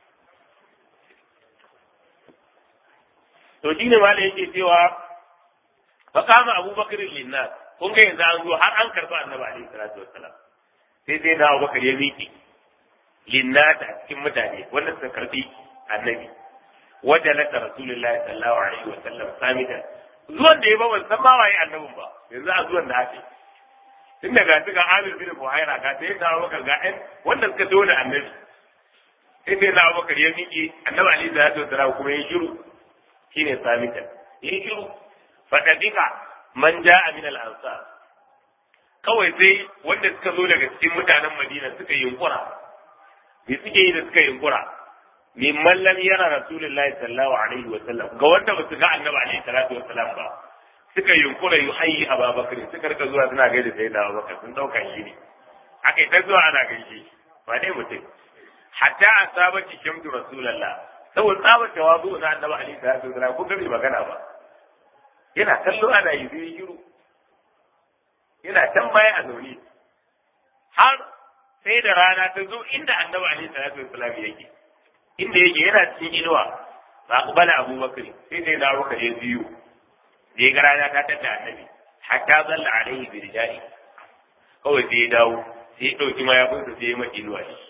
to shine malai yake cewa fa kama abubakar linnas kun ga yanzu an zo har an karba annabi alaihi salatu wassalam sai sai da abubakar ya miƙe linnas a cikin mutane wanda suka karbi annabi wajalata rasulullahi sallallahu alaihi wasallam samitan zuwan da ya ba ban san ma waye annabin ba yanzu a zuwan da ake tun daga su ga Amir bin Buhaira ga sai da Abubakar ga ɗan wanda suka zo da Annabi sai sai da Abubakar ya miƙe Annabi Ali da ya tsara kuma ya shiru shine samitan ya shiru fadadika man ja'a min al-ansar kawai sai wanda suka zo daga cikin mutanen Madina suka yunkura me suke yi da suka yunkura mimman lam yara rasulullahi sallallahu alaihi wa sallam ga wanda ba su ga Annabi alaihi salatu wa sallam ba suka yunkura yi hayi a babakar suka rika zuwa suna gaida sai da babakar sun dauka shi ne aka yi ta zuwa ana gaishe ba dai mutum hatta a sabati shamtu rasulallah saboda tsabar tawazu na annabi ali sallallahu alaihi wasallam kun ga bai magana ba yana kallo ana yi zai shiru yana can baya a zaune har sai da rana ta zo inda annabi alaihi salatu wassalam yake inda yake yana cikin inuwa ba ku bala abubakar sai sai da abubakar ya biyu da ya ga rana ta tada annabi hatta zalla alaihi bi rijali kawai sai ya dawo sai ya dauki mayafinsa sai ya maki inuwa shi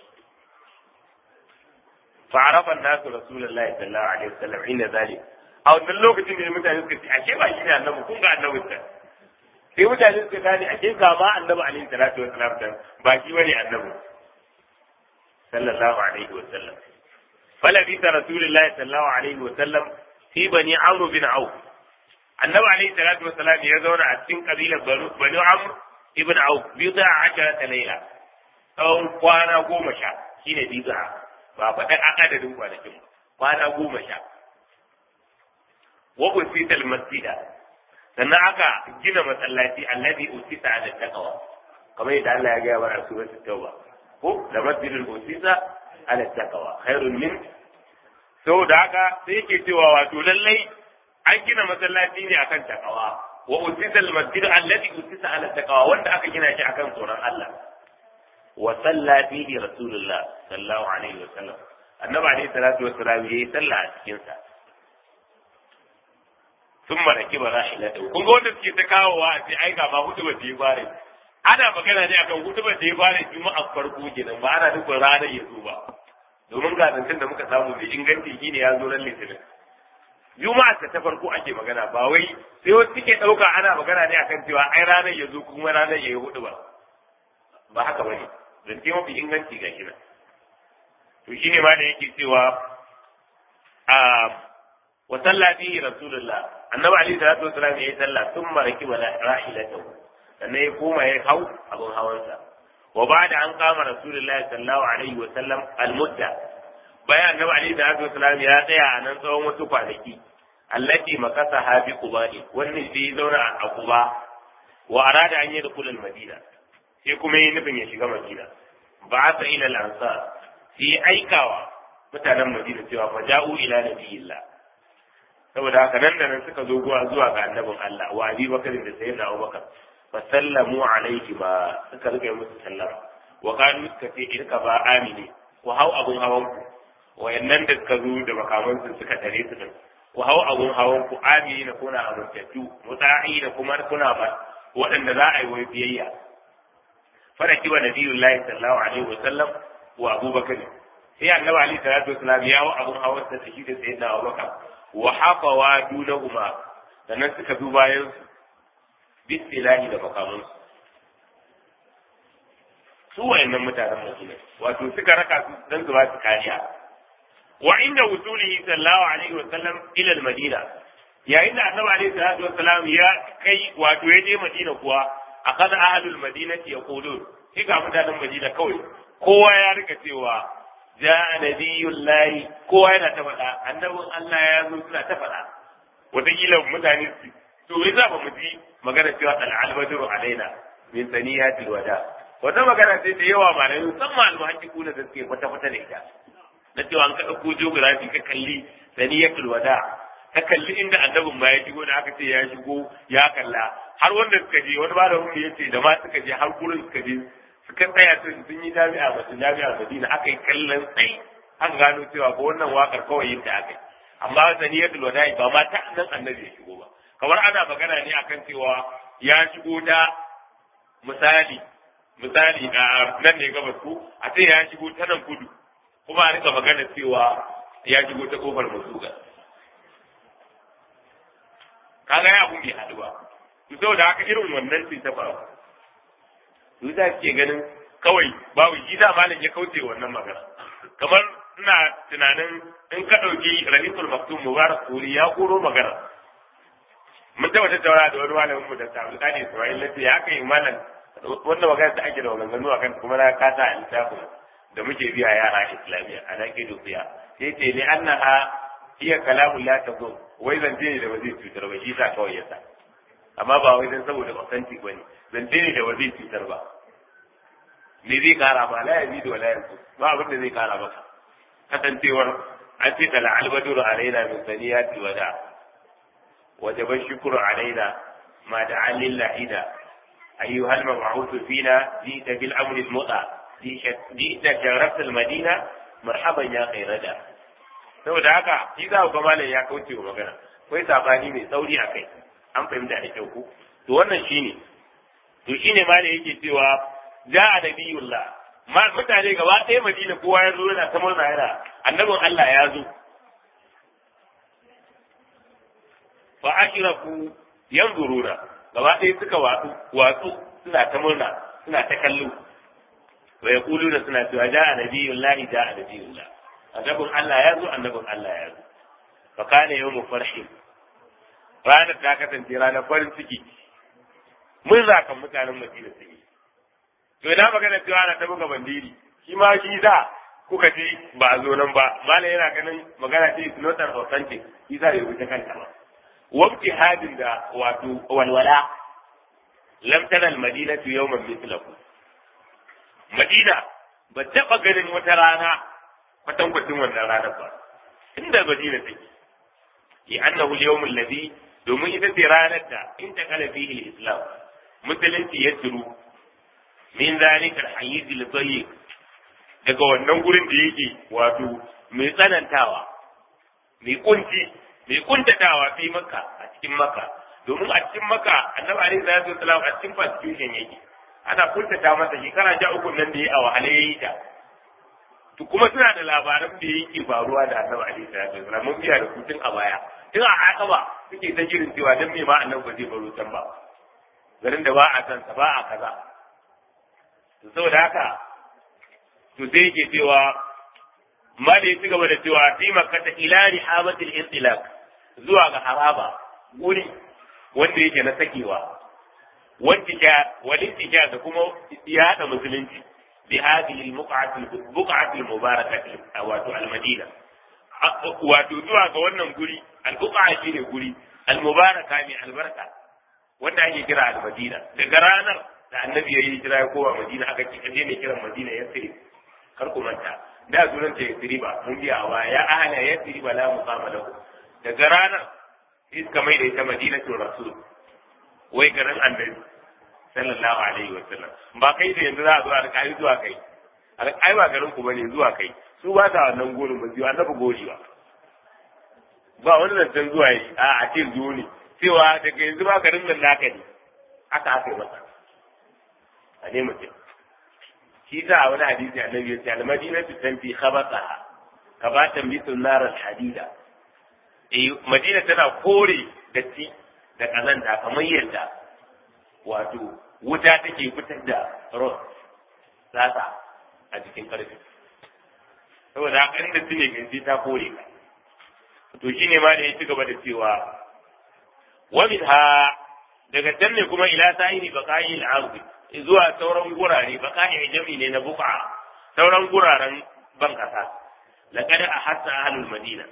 فعرف الناس رسول الله صلى الله عليه وسلم عند ذلك a wannan lokacin da mutane suka ce ashe ba shi ne annabi kun ga annabin ta sai mutane suka gane ashe ga ma annabi alaihi salatu wa salam dan ba shi bane annabi sallallahu alaihi wa sallam fala bi rasulullahi sallallahu alaihi wa sallam fi bani amr bin auf annabi alaihi salatu wa salam ya zauna a cikin kabilar bani amr ibn auf bi da ashara layla tsawon kwana goma sha shine biza ba faɗa adadin kwanakin ba kwana goma sha wa usita almasjida sannan aka gina masallaci alladhi usita ala taqwa kamar yadda Allah ya ga wa suratul tauba ko da masjidul usita ala taqwa khairun min da haka sai yake cewa wato lallai an gina masallaci ne akan taqwa wa usita almasjid alladhi usita ala taqwa wanda aka gina shi akan tsoron Allah wa salla fihi rasulullah sallallahu alaihi wa sallam annabi alaihi salatu wassalam yayi sallah a cikin sa sun maraki ba za ila kun ga wanda suke ta kawowa a ce ai ga ma hudu ba yi bare ana magana ne akan hudu ba yi bare juma'a farko kenan ba ana nufin ranar ya zo ba domin ga zancen da muka samu mai inganci shine ya zo ran litinin juma'a ta farko ake magana ba wai sai wasu suke ɗauka ana magana ne akan cewa ai ranar ya zo kuma ranar ya yi hudu ba ba haka bane zance mafi inganci ga shi nan to shine ma da yake cewa a wa salla fihi rasulullah annabi alaihi salatu wasallam yayi sallah thumma rakiba rahilatahu sannan ya koma ya hau abun hawansa wa ba'da an kama rasulullah sallallahu alaihi wa sallam al-mudda bayan annabi alaihi salatu wasallam ya tsaya a nan tsawon wasu kwanaki allati makasa habi quba'i wannan sai zauna a quba wa arada an yi da kulal madina sai kuma yi nufin ya shiga madina ba sa ila al-ansar sai aikawa mutanen madina cewa fa ja'u ila nabiyillah saboda haka nan da nan suka zo zuwa zuwa ga annabin Allah wa Abi Bakar da Sayyidina Abubakar fa sallamu alaihi ba suka rike musu sallama wa kanu suka ce irka ba amini ku hau abun hawan ku wayannan da suka zo da makaman su suka tare su din ku hau abun hawan ku amini na kuna amintattu muta'i da kuma kuna ba waɗanda za a yi wai biyayya fara kiwa nabiyullahi sallallahu alaihi wa sallam wa abubakar sai annabi alaihi salatu wasallam ya hau abun hawan sa shi da sayyidina abubakar wa hafawa dunahuma sannan suka bi bayan su bisilahi da makamansu su wayannan mutanen Madina wato suka raka su dan su ba su kariya wa inda wusulihi sallallahu alaihi wa sallam ila al-madina yayin da annabi alaihi salatu wa salam ya kai wato ya je Madina kuwa akan ahlul madinati yaqulun sai ga mutanen Madina kawai kowa ya rika cewa ja'a nabiyullahi kowa yana ta faɗa annabin Allah ya zo suna ta faɗa wataƙila mutane su to me za ba mu ji magana cewa al-albadru alaina min saniyatil wada wata magana ce da yawa malamai musamman almuhaqqiqu da suke kwata kwata da ita na cewa an ka dauko geography ka kalli saniyatul wada ka kalli inda annabin ma ya shigo da aka ce ya shigo ya kalla har wanda suka je wani malamin ya ce da ma suka je har gurin suka je suka tsaya sun sun yi jami'a masu jami'a Madina aka yi kallon sai an gano cewa ko wannan wakar kawai yin ta aka yi amma saniyatul wada ba ma ta nan annabi ya shigo ba kamar ana magana ne akan cewa ya shigo ta misali misali a nan ne gabas ko a ce ya shigo ta nan kudu kuma a rika magana cewa ya shigo ta kofar masuga kaga ya abun bai haɗu ba to saboda haka irin wannan ce ta faru to za ke ganin kawai babu shi da malam ya kauce wannan magana kamar ina tunanin in ka ɗauki rahisul maktum mubarak suri ya koro magana mun taɓa tattauna da wani malamin mu da tabu kani Ismail lafiya ya kai malam wannan magana da ake da maganganu a kan kuma na kasa a littafin da muke biya yara islamiyya a nan ke dubiya sai ce ne an na iya kalamun la ta zo wai zance ne da ba zai cutar ba shi sa kawai ya sa amma ba wai dan saboda authentic ba ne zance ne da ba zai cutar ba me zai kara ba la yazi da la yanzu ba abin da zai kara maka kasancewar an ce tala albaduru alaina min saniyati wada wajaba shukru alaina ma da'a lillahi da ayyuha al-mab'uth fina jita bil amr al-muta jita sharaf al-madina marhaban ya khairada saboda haka shi za ku ga malam ya kauce wa magana akwai sabani mai tsauri a kai an fahimta da kyau ko to wannan shine to shine malam yake cewa ja'a nabiyullah ma mutane gaba ɗaya madina kowa ya zo yana ta murna yana annabin Allah ya zo fa ashraku yanzuruna gaba ɗaya suka watsu watsu suna ta murna suna ta kallo wa yaquluna suna cewa ja'a nabiyullahi ja'a nabiyullah annabin Allah ya zo annabin Allah ya zo fa kana yawmu farhin ranar ta kasance ranar farin ciki mun zakan mutanen Madina suke to ina magana cewa ana ta buga bandiri shi ma shi za kuka ce ba a zo nan ba mala yana ganin magana ce is not an authentic shi za ya rubuta kanta ba wabti hadin da wato walwala lam tana al-madinatu yawman mithlahu madina ba taba ganin wata rana kwatankwacin wannan ranar ba inda madina take ya annahu al-yawm alladhi domin ita ce ranar da in ta kala fihi al-islam musulunci ya turu min zalika al-hayyiz al-dayyiq daga wannan gurin da yake wato mai tsanantawa mai kunci mai kuntatawa fi maka a cikin maka domin a cikin maka annabi alaihi salatu wasalam a cikin persecution yake ana kuntata masa shekara sha uku nan da ya a wahala yayi ta to kuma suna da labaran da yake faruwa da annabi alaihi salatu wasalam mun biya da kutun a baya tun a haka ba suke ta jirin cewa dan me ma annabi ba zai baro can ba garin da ba a san sa ba a kaza to saboda haka to sai yake cewa ma da ya ci gaba da cewa fi makkata ila rihabatil intilaq zuwa ga haraba guri wanda yake na sakewa wantika walintika da kuma yada musulunci bi hadhihi al-buq'ati al-buq'ati al-mubarakati wato al-madina wato zuwa ga wannan guri al-buq'a shine guri al-mubaraka mai albarka wanda ake kira al-madina daga ranar da annabi yayi hijira ya kowa madina aka ce kaje ne kiran madina ya sai kar ku manta da sunan ta yasriba mun biya wa ya ahla yasriba la muqama lahu daga ranar iska mai da ita madinatul rasul wai garin annabi sallallahu alaihi wa sallam ba kai da yanzu za a zo alƙali zuwa kai alƙali ba garin ku bane zuwa kai su ba ta wannan gurin ba biyu annabi gori ba ba wani zancen zuwa yi a a ce zo ne cewa daga yanzu ba garin nan naka ne aka aka yi masa a ne mutum shi sa a wani hadisi annabi ya ce al-madinatu tanfi khabathaha kabatan bisul nar al-hadida eh madina tana kore datti da kazanta kamar yadda wato wuta take fitar da ros tsatsa a jikin karfe saboda haka inda su ne ganci ta kore ka to shine ma da ya ci gaba da cewa wa ha daga can ne kuma ila sa'iri baqa'i al-ardi zuwa sauran gurare baqa'i jami ne na buqa sauran guraren ban kasa laqad ahassa ahlul madina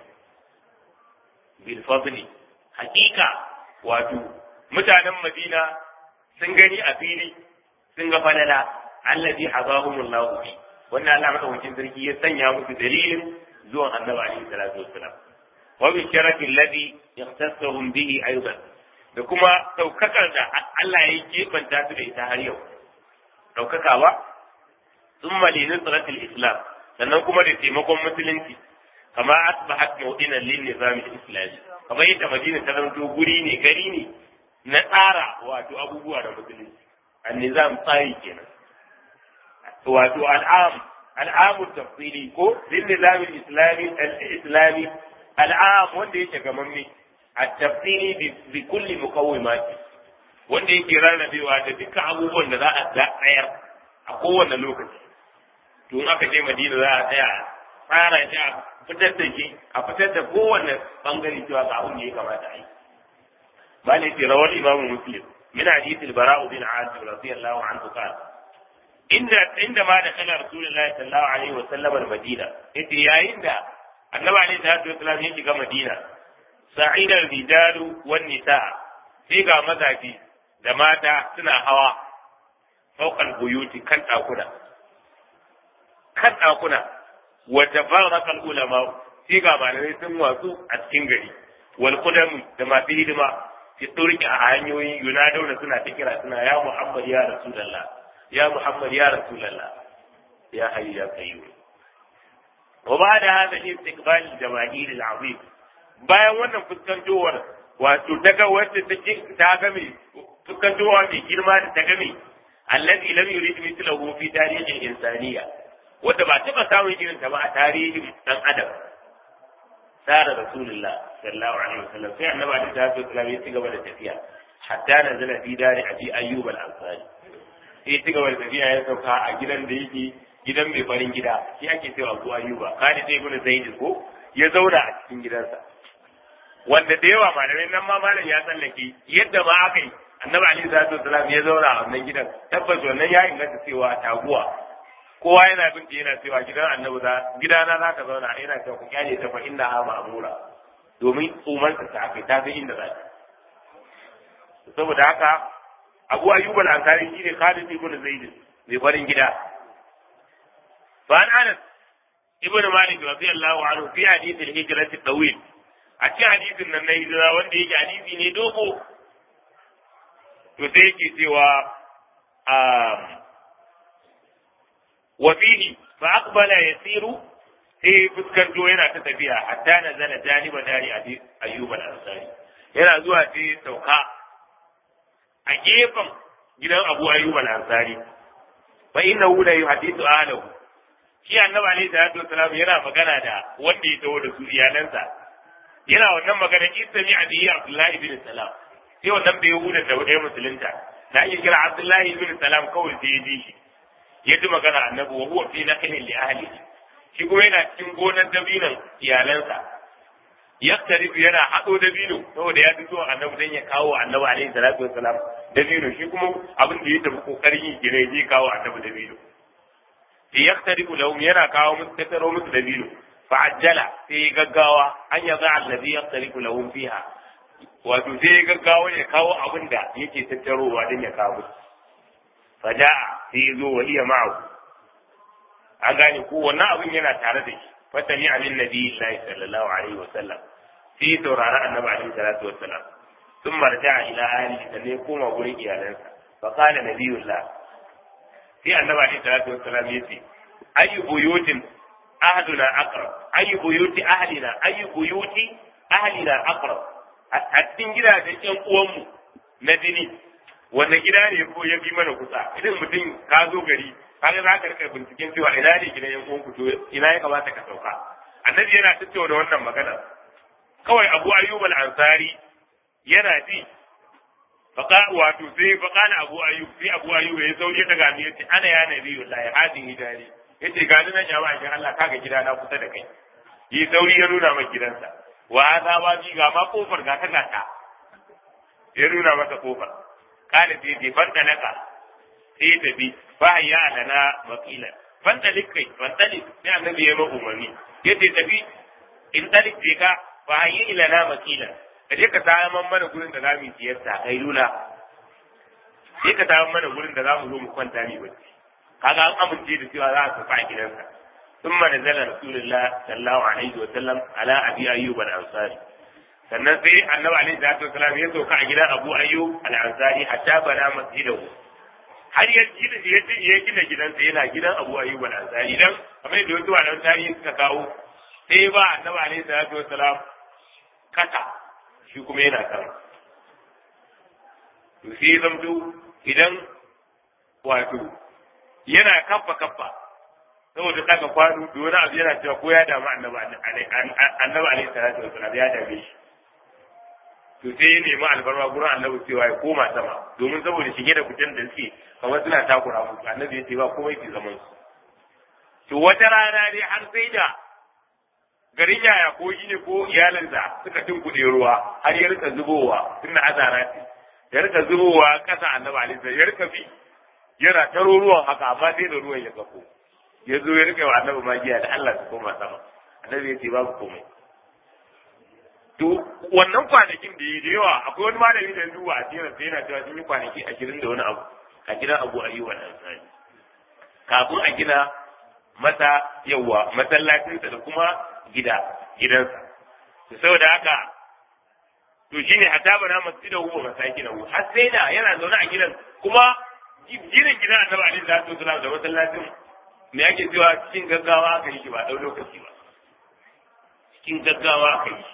bil fadli hakika wato mutanen madina sun gani a fili sun ga falala allazi hazahumullahu bi wannan Allah madaukakin sarki ya sanya musu dalilin zuwan annabi alaihi salatu wassalam wa bi sharafi alladhi yahtassuhum bihi aidan da kuma daukakar da Allah ya kebanta su da ita har yau daukakawa thumma li nusratil islam sannan kuma da taimakon musulunci kama asbahat mawdinan lin nizam al-islami kamar yadda madina ta zanto guri ne gari ne na tsara wato abubuwa da musulunci an-nizam tsari kenan wato al'am al'amu tafsili ko lin nizam al-islami al-islami al'am wanda yake gamamme at-tafsili bi kulli muqawwimati wanda yake rarrabewa da dukkan abubuwan da za a tsayar a kowane lokaci to in aka je madina za a tsaya tsara shi a fitar da shi a fitar da kowane bangare cewa ga abin da ya kamata a yi ba ne ce rawar imamu muslim min hadith al-bara'u bin azib radiyallahu anhu qala inda inda ma da kana rasulullahi sallallahu alaihi wa sallam al-madina yace yayin da annabi alaihi salatu wasallam ya shiga madina sa'ida al-rijalu wan nisa sai ga mazafi da mata suna hawa fawqal buyuti kan dakuna kan dakuna wa tafarraqa al-ulama sai ga malamai sun watsu a cikin gari wal qudam da masu hidima fi turki a hanyoyi yunaduna suna ta kira suna ya Muhammad ya Rasulullah ya Muhammad ya Rasulullah ya hayyu ya qayyum wa ba'da hada istiqbal al-jamaahir al-azim bayan wannan fuskantowar wato daga wacce take ta game fuskantowa mai girma da ta game allazi lam yurid mithlahu fi tarihi al-insaniya wanda ba taba samun irin ta ba a tarihin dan adam sara rasulullah sallallahu alaihi wasallam sai annabi alaihi salatu wasallam ya ci gaba da tafiya hatta nazala fi dari abi ayyub al-ansari sai ya ci gaba da tafiya ya sauka a gidan da yake gidan mai farin gida shi ake cewa abu ayyuba kani sai ibnu zaid ko ya zauna a cikin gidansa wanda da yawa malamai nan ma malam ya tsallake yadda ma aka yi annabi alaihi salatu wasallam ya zauna a wannan gidan tabbas wannan ya inganta cewa taguwa kowa yana bin yana cewa gidan annabi za gidana za ka zauna yana cewa ku kyale ta fa inna ha ma'mura domin umarsa ta aka ta san inda za ta saboda haka abu ayyub al-ansari shine Khalid ibn Zaid mai farin gida fa an Anas ibn Malik radiyallahu anhu fi hadith al-hijrat at-tawil a cikin hadisin nan na hijira wanda yake hadisi ne dogo to sai yake cewa wa fihi fa aqbala yasiru sai fuskanto yana ta tafiya hatta nazala janiba dari ayyub al-ansari yana zuwa sai sauka a gefen gidan abu ayyub al-ansari fa innahu la yuhaddithu ahlahu shi annabi alayhi salatu wasalam yana magana da wanda ya taho da su iyalansa yana wannan magana isami abi abdullahi bin salam sai wannan bai huda da wadai musulunta da ake kira abdullahi bin salam kawai sai ya ji shi ya ji magana annabi wa huwa fi naqlin li ahlihi shi kuma yana cikin gonar dabinan iyalansa yaktarifu yana haɗo dabino saboda ya fito annabi dan ya kawo annabi alaihi salatu wassalam dabino shi kuma abin da ya tafi kokarin yi gine zai kawo annabi dabino fi yaktarifu lahum yana kawo musu tattaro musu dabino fa ajjala sai gaggawa an yaza allazi yaktarifu lahum fiha wato sai gaggawa ya kawo abin da yake tattarowa dan ya kawo musu faja'a sai ya zo wa iya ma'ahu an gane ko wannan abin yana tare da shi fatani amin nabi sallallahu alaihi wa sallam sai saurari annabi alaihi salatu wa sallam sun marja ila ahli da ne koma gurin iyalansa fa qala nabiyullah sai annabi alaihi salatu wa sallam yace ayu buyutin ahduna aqrab ayu buyuti ahlina ayu buyuti ahlina aqrab a cikin gidajen ƴan uwanmu na jini wanda gida ne ko ya bi mana kusa idan mutum ka zo gari kaga za ka rika binciken cewa ina ne gidan yan uwanku to ina ya kamata ka sauka annabi yana tattauna wannan magana kawai abu ayyub al-ansari yana ji faqa wato sai faqa na abu ayyub sai abu ayyub ya sauri daga ni yace ana ya nabi wallahi hadin hidari yace ga nan ya ba shi Allah kaga gida na kusa da kai yi sauri ya nuna maka gidansa wa hada ba ji ga ma kofar ga ta gata ya nuna masa kofar kana sai je fanta naka sai tafi fa ya lana wakila fanta likai fanta lik sai annabi ya ma umarni yace tafi in talik je ka fa ya lana wakila ka je ka samu mana gurin da zamu yi siyarta kai lula sai ka samu mana gurin da zamu zo mu kwanta ni bacci kaga an amince da cewa za a tafi a gidansa ثم نزل رسول الله صلى الله عليه وسلم على ابي ايوب الانصاري sannan sai annabi alaihi salatu wasalam ya sauka a gidan abu ayyub al-ansari hatta bana masjidahu har ya gina ya gina gidansa yana gidan abu ayyub al-ansari dan kamar da wasu malaman tarihi suka kawo sai ba annabi alaihi salatu wasalam kasa shi kuma yana sama to sai zamto idan wato yana kaffa kaffa saboda daga kwano da wani abu yana cewa ko ya damu annabi alaihi salatu wasalam ya dame shi to sai ya nemi albarma gurin annabi cewa ya koma sama domin saboda shige da fitan da suke kamar suna takura musu annabi ya ce ba komai ke zaman su to wata rana dai har sai da garin yaya ko ne ko iyalinsa suka tunkuɗe ruwa har ya rika zubowa tun da azara ce ya rika zubowa ƙasa annabi alaihi ya rika bi yana taro ruwan haka amma sai da ruwan ya kafo ya zo ya rika wa annabi magiya da Allah su koma sama annabi ya ce babu komai to wannan kwanakin da yi da yawa akwai wani malami da duba a sirar sai yana cewa sun yi kwanaki ashirin da wani abu a gidan abu ayyuba da ansari kafin a gina masa yawa masallacinsa da kuma gida gidansa to saboda haka to shine hatta bana masjidahu wa masakinahu har sai da yana zaune a gidan kuma ginin gidan annabi alaihi salatu wasallam da masallacin me yake cewa cikin gaggawa aka yi shi ba dau lokaci ba cikin gaggawa aka yi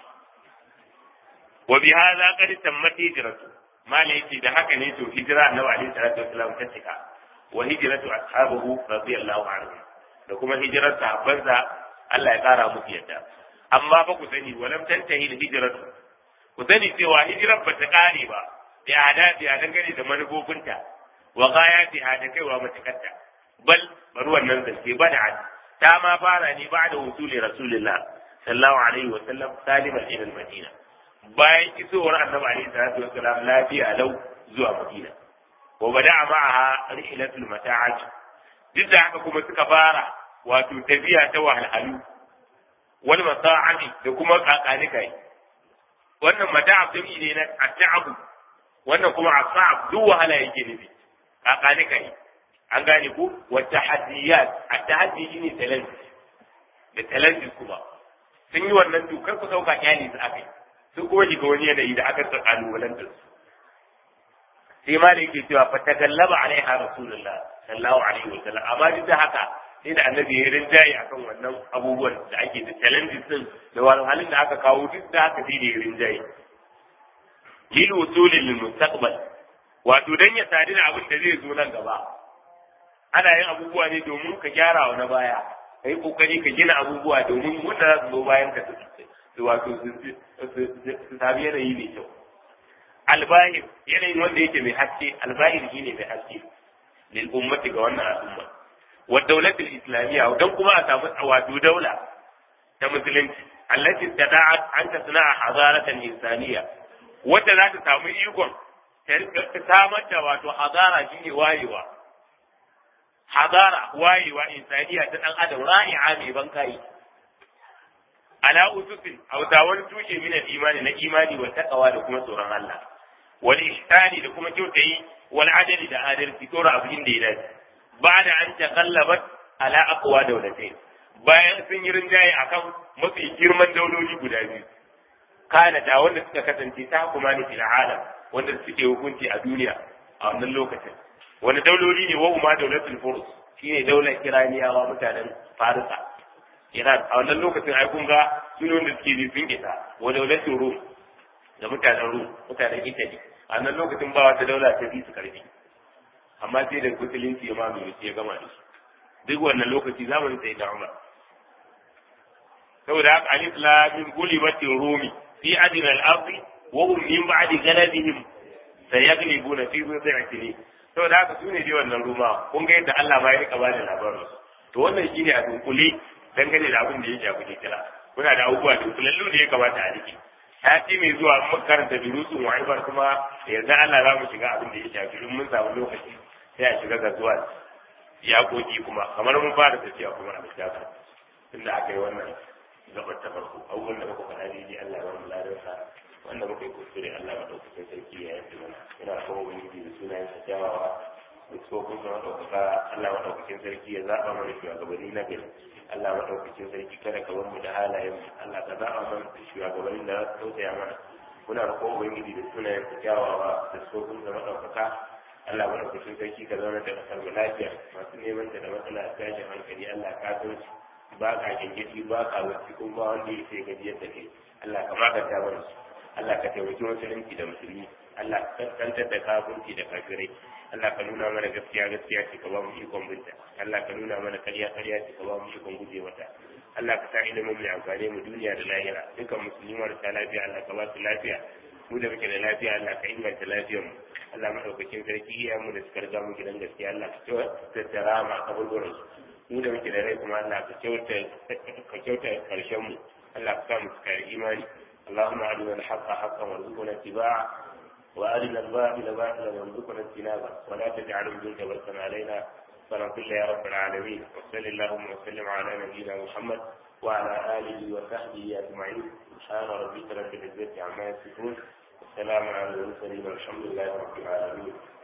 wa bi hadha qad tammat hijratu mala yace da haka ne to hijira annabi alaihi salatu wasallam ta cika wa hijratu ashabuhu radiyallahu anhu da kuma hijirar sahabbansa Allah ya kara musu yadda amma ba ku sani walam tantahi hijratu ku sani cewa hijirar ba ta kare ba da adadi a dangane da manufofinta wa gayatiha da kaiwa matukarta bal bari wannan zance ba da ta ma fara ne ba da wusuli rasulillah sallallahu alaihi wa sallam saliman ila madina bayan isowar annabi alaihi salatu wa salam lafiya lau zuwa madina wa bada ma'aha rihlatul mata'at duk da haka kuma suka fara wato tafiya ta wahalhalu wal masa'ati da kuma kakani kai wannan mata'ab jami'i ne na at'abu wannan kuma asa'ab duk wahala yake nufi kakani kai an gane ku wa tahaddiyat at-tahaddi shine challenge da challenge kuma sun yi wannan dokar ku sauka kyali su akai sun kuma shiga wani yanayi da aka tsakanin walantar su sai ma da yake cewa fa tagallaba alaiha rasulullah sallallahu alaihi wa sallam amma duk da haka sai da annabi ya rinjaye akan wannan abubuwan da ake da challenges din da wahalhalun da aka kawo duk da haka sai da ya rinjaye lil wusuli lil mustaqbal wato dan ya sadu da abin da zai zo nan gaba ana yin abubuwa ne domin ka gyara wa na baya ka yi kokari ka gina abubuwa domin wanda za su zo bayan ka su wato su sami yanayi mai kyau albahir yanayin wanda yake mai haske albahir shine mai haske lil ummati ga wannan al'umma wa dawlatul islamiyya dan kuma a samu wato daula ta musulunci allati tada'at an tasna'a hadaratan insaniyya wanda za ta samu ikon ta samar da wato hadara shine wayewa hadara wayewa insaniya ta dan adam ra'i'a mai bankai ala ususin a wani tushe min imani na imani wa taqwa da kuma tsoron Allah wal ihsani da kuma kyautayi wal adali da adalci tsora abin da ya dace ba da an taqallabat ala aqwa dawlatain bayan sun yi rinjaye akan mafi girman dauloli guda biyu kana da wanda suka kasance ta kuma ni fil alam wanda suke hukunci a duniya a wannan lokacin wani dauloli ne wa umma daulatul furus shine daular iraniyawa mutanen farisa iran a wannan lokacin ai kun ga sunan da suke bi sun isa wa daulatul rum da mutanen rum mutanen italy a wannan lokacin ba wata daula ta bi su karfi amma sai da musulunci ya mamaye ya gama da su duk wannan lokaci zamanin sai da umar saboda haka alif la min gulibatin rumi fi adina al-ardi wa hum min ba'di ghalabihim sayaglibuna fi bid'i sinin saboda haka sune dai wannan ruma kun ga yadda Allah ma ya rika bada labarin to wannan shine a dunkule dangane da abin da ya shafi hijira kuna da abubuwa da kulallu ne ya kamata a rike sati mai zuwa mun karanta durusun wa'ibar kuma yanzu Allah za mu shiga abin da ya shafi in mun samu lokaci sai a shiga ga zuwa yakoki kuma kamar mun fara tafiya kuma a littafin tunda aka yi wannan gabar ta farko abubuwan da muka faɗa daidai Allah ya wani ladarsa wanda muka yi kuskure Allah maɗaukakin sarki ya yanke mana ina kuma ubangiji da sunayen sa kyawawa da tsofin sa maɗaukaka Allah maɗaukakin sarki ya zaɓa mana shugabanni na gari Allah maɗaukakin sarki kada ka bar mu da halayen Allah ka zaɓa mana shugabannin da za su tausaya mana muna roƙon ubangiji da sunayen sa kyawawa da tsofin sa maɗaukaka Allah maɗaukakin sarki ka zauna da ƙasar mu lafiya masu neman ta da matsala tashin hankali Allah ka san su ba ka gengedi ba ka wacce kuma ba wanda ya sai gajiyar da kai Allah ka maganta mana su Allah ka taimaki musulunci da musulmi Allah ka kaskantar da kafirci da kafirai Allah ka nuna mana gaskiya gaskiya ce ka ba mu ikon binta Allah ka nuna mana karya karya ce ka ba mu ikon guje mata Allah ka sa ilimin mai amfani mu duniya da lahira dukkan musulmi marasa lafiya Allah ka ba su lafiya mu da muke da lafiya Allah ka inganta lafiyar mu Allah madaukakin sarki iya mu da suka riga mu gidan gaskiya Allah ka tattara ma kaburburan su mu da muke da rai kuma Allah ka kyauta ka kyauta karshen mu Allah ka sa mu cika imani اللهم أرنا الحق حقا وارزقنا اتباعه وأرنا الباطل باطلا وارزقنا اجتنابه ولا تجعل الجند بلسا علينا فنقل يا رب العالمين وصل اللهم وسلم على نبينا محمد وعلى آله وصحبه أجمعين سبحان ربك رب العزة عما يصفون والسلام على المرسلين والحمد لله رب العالمين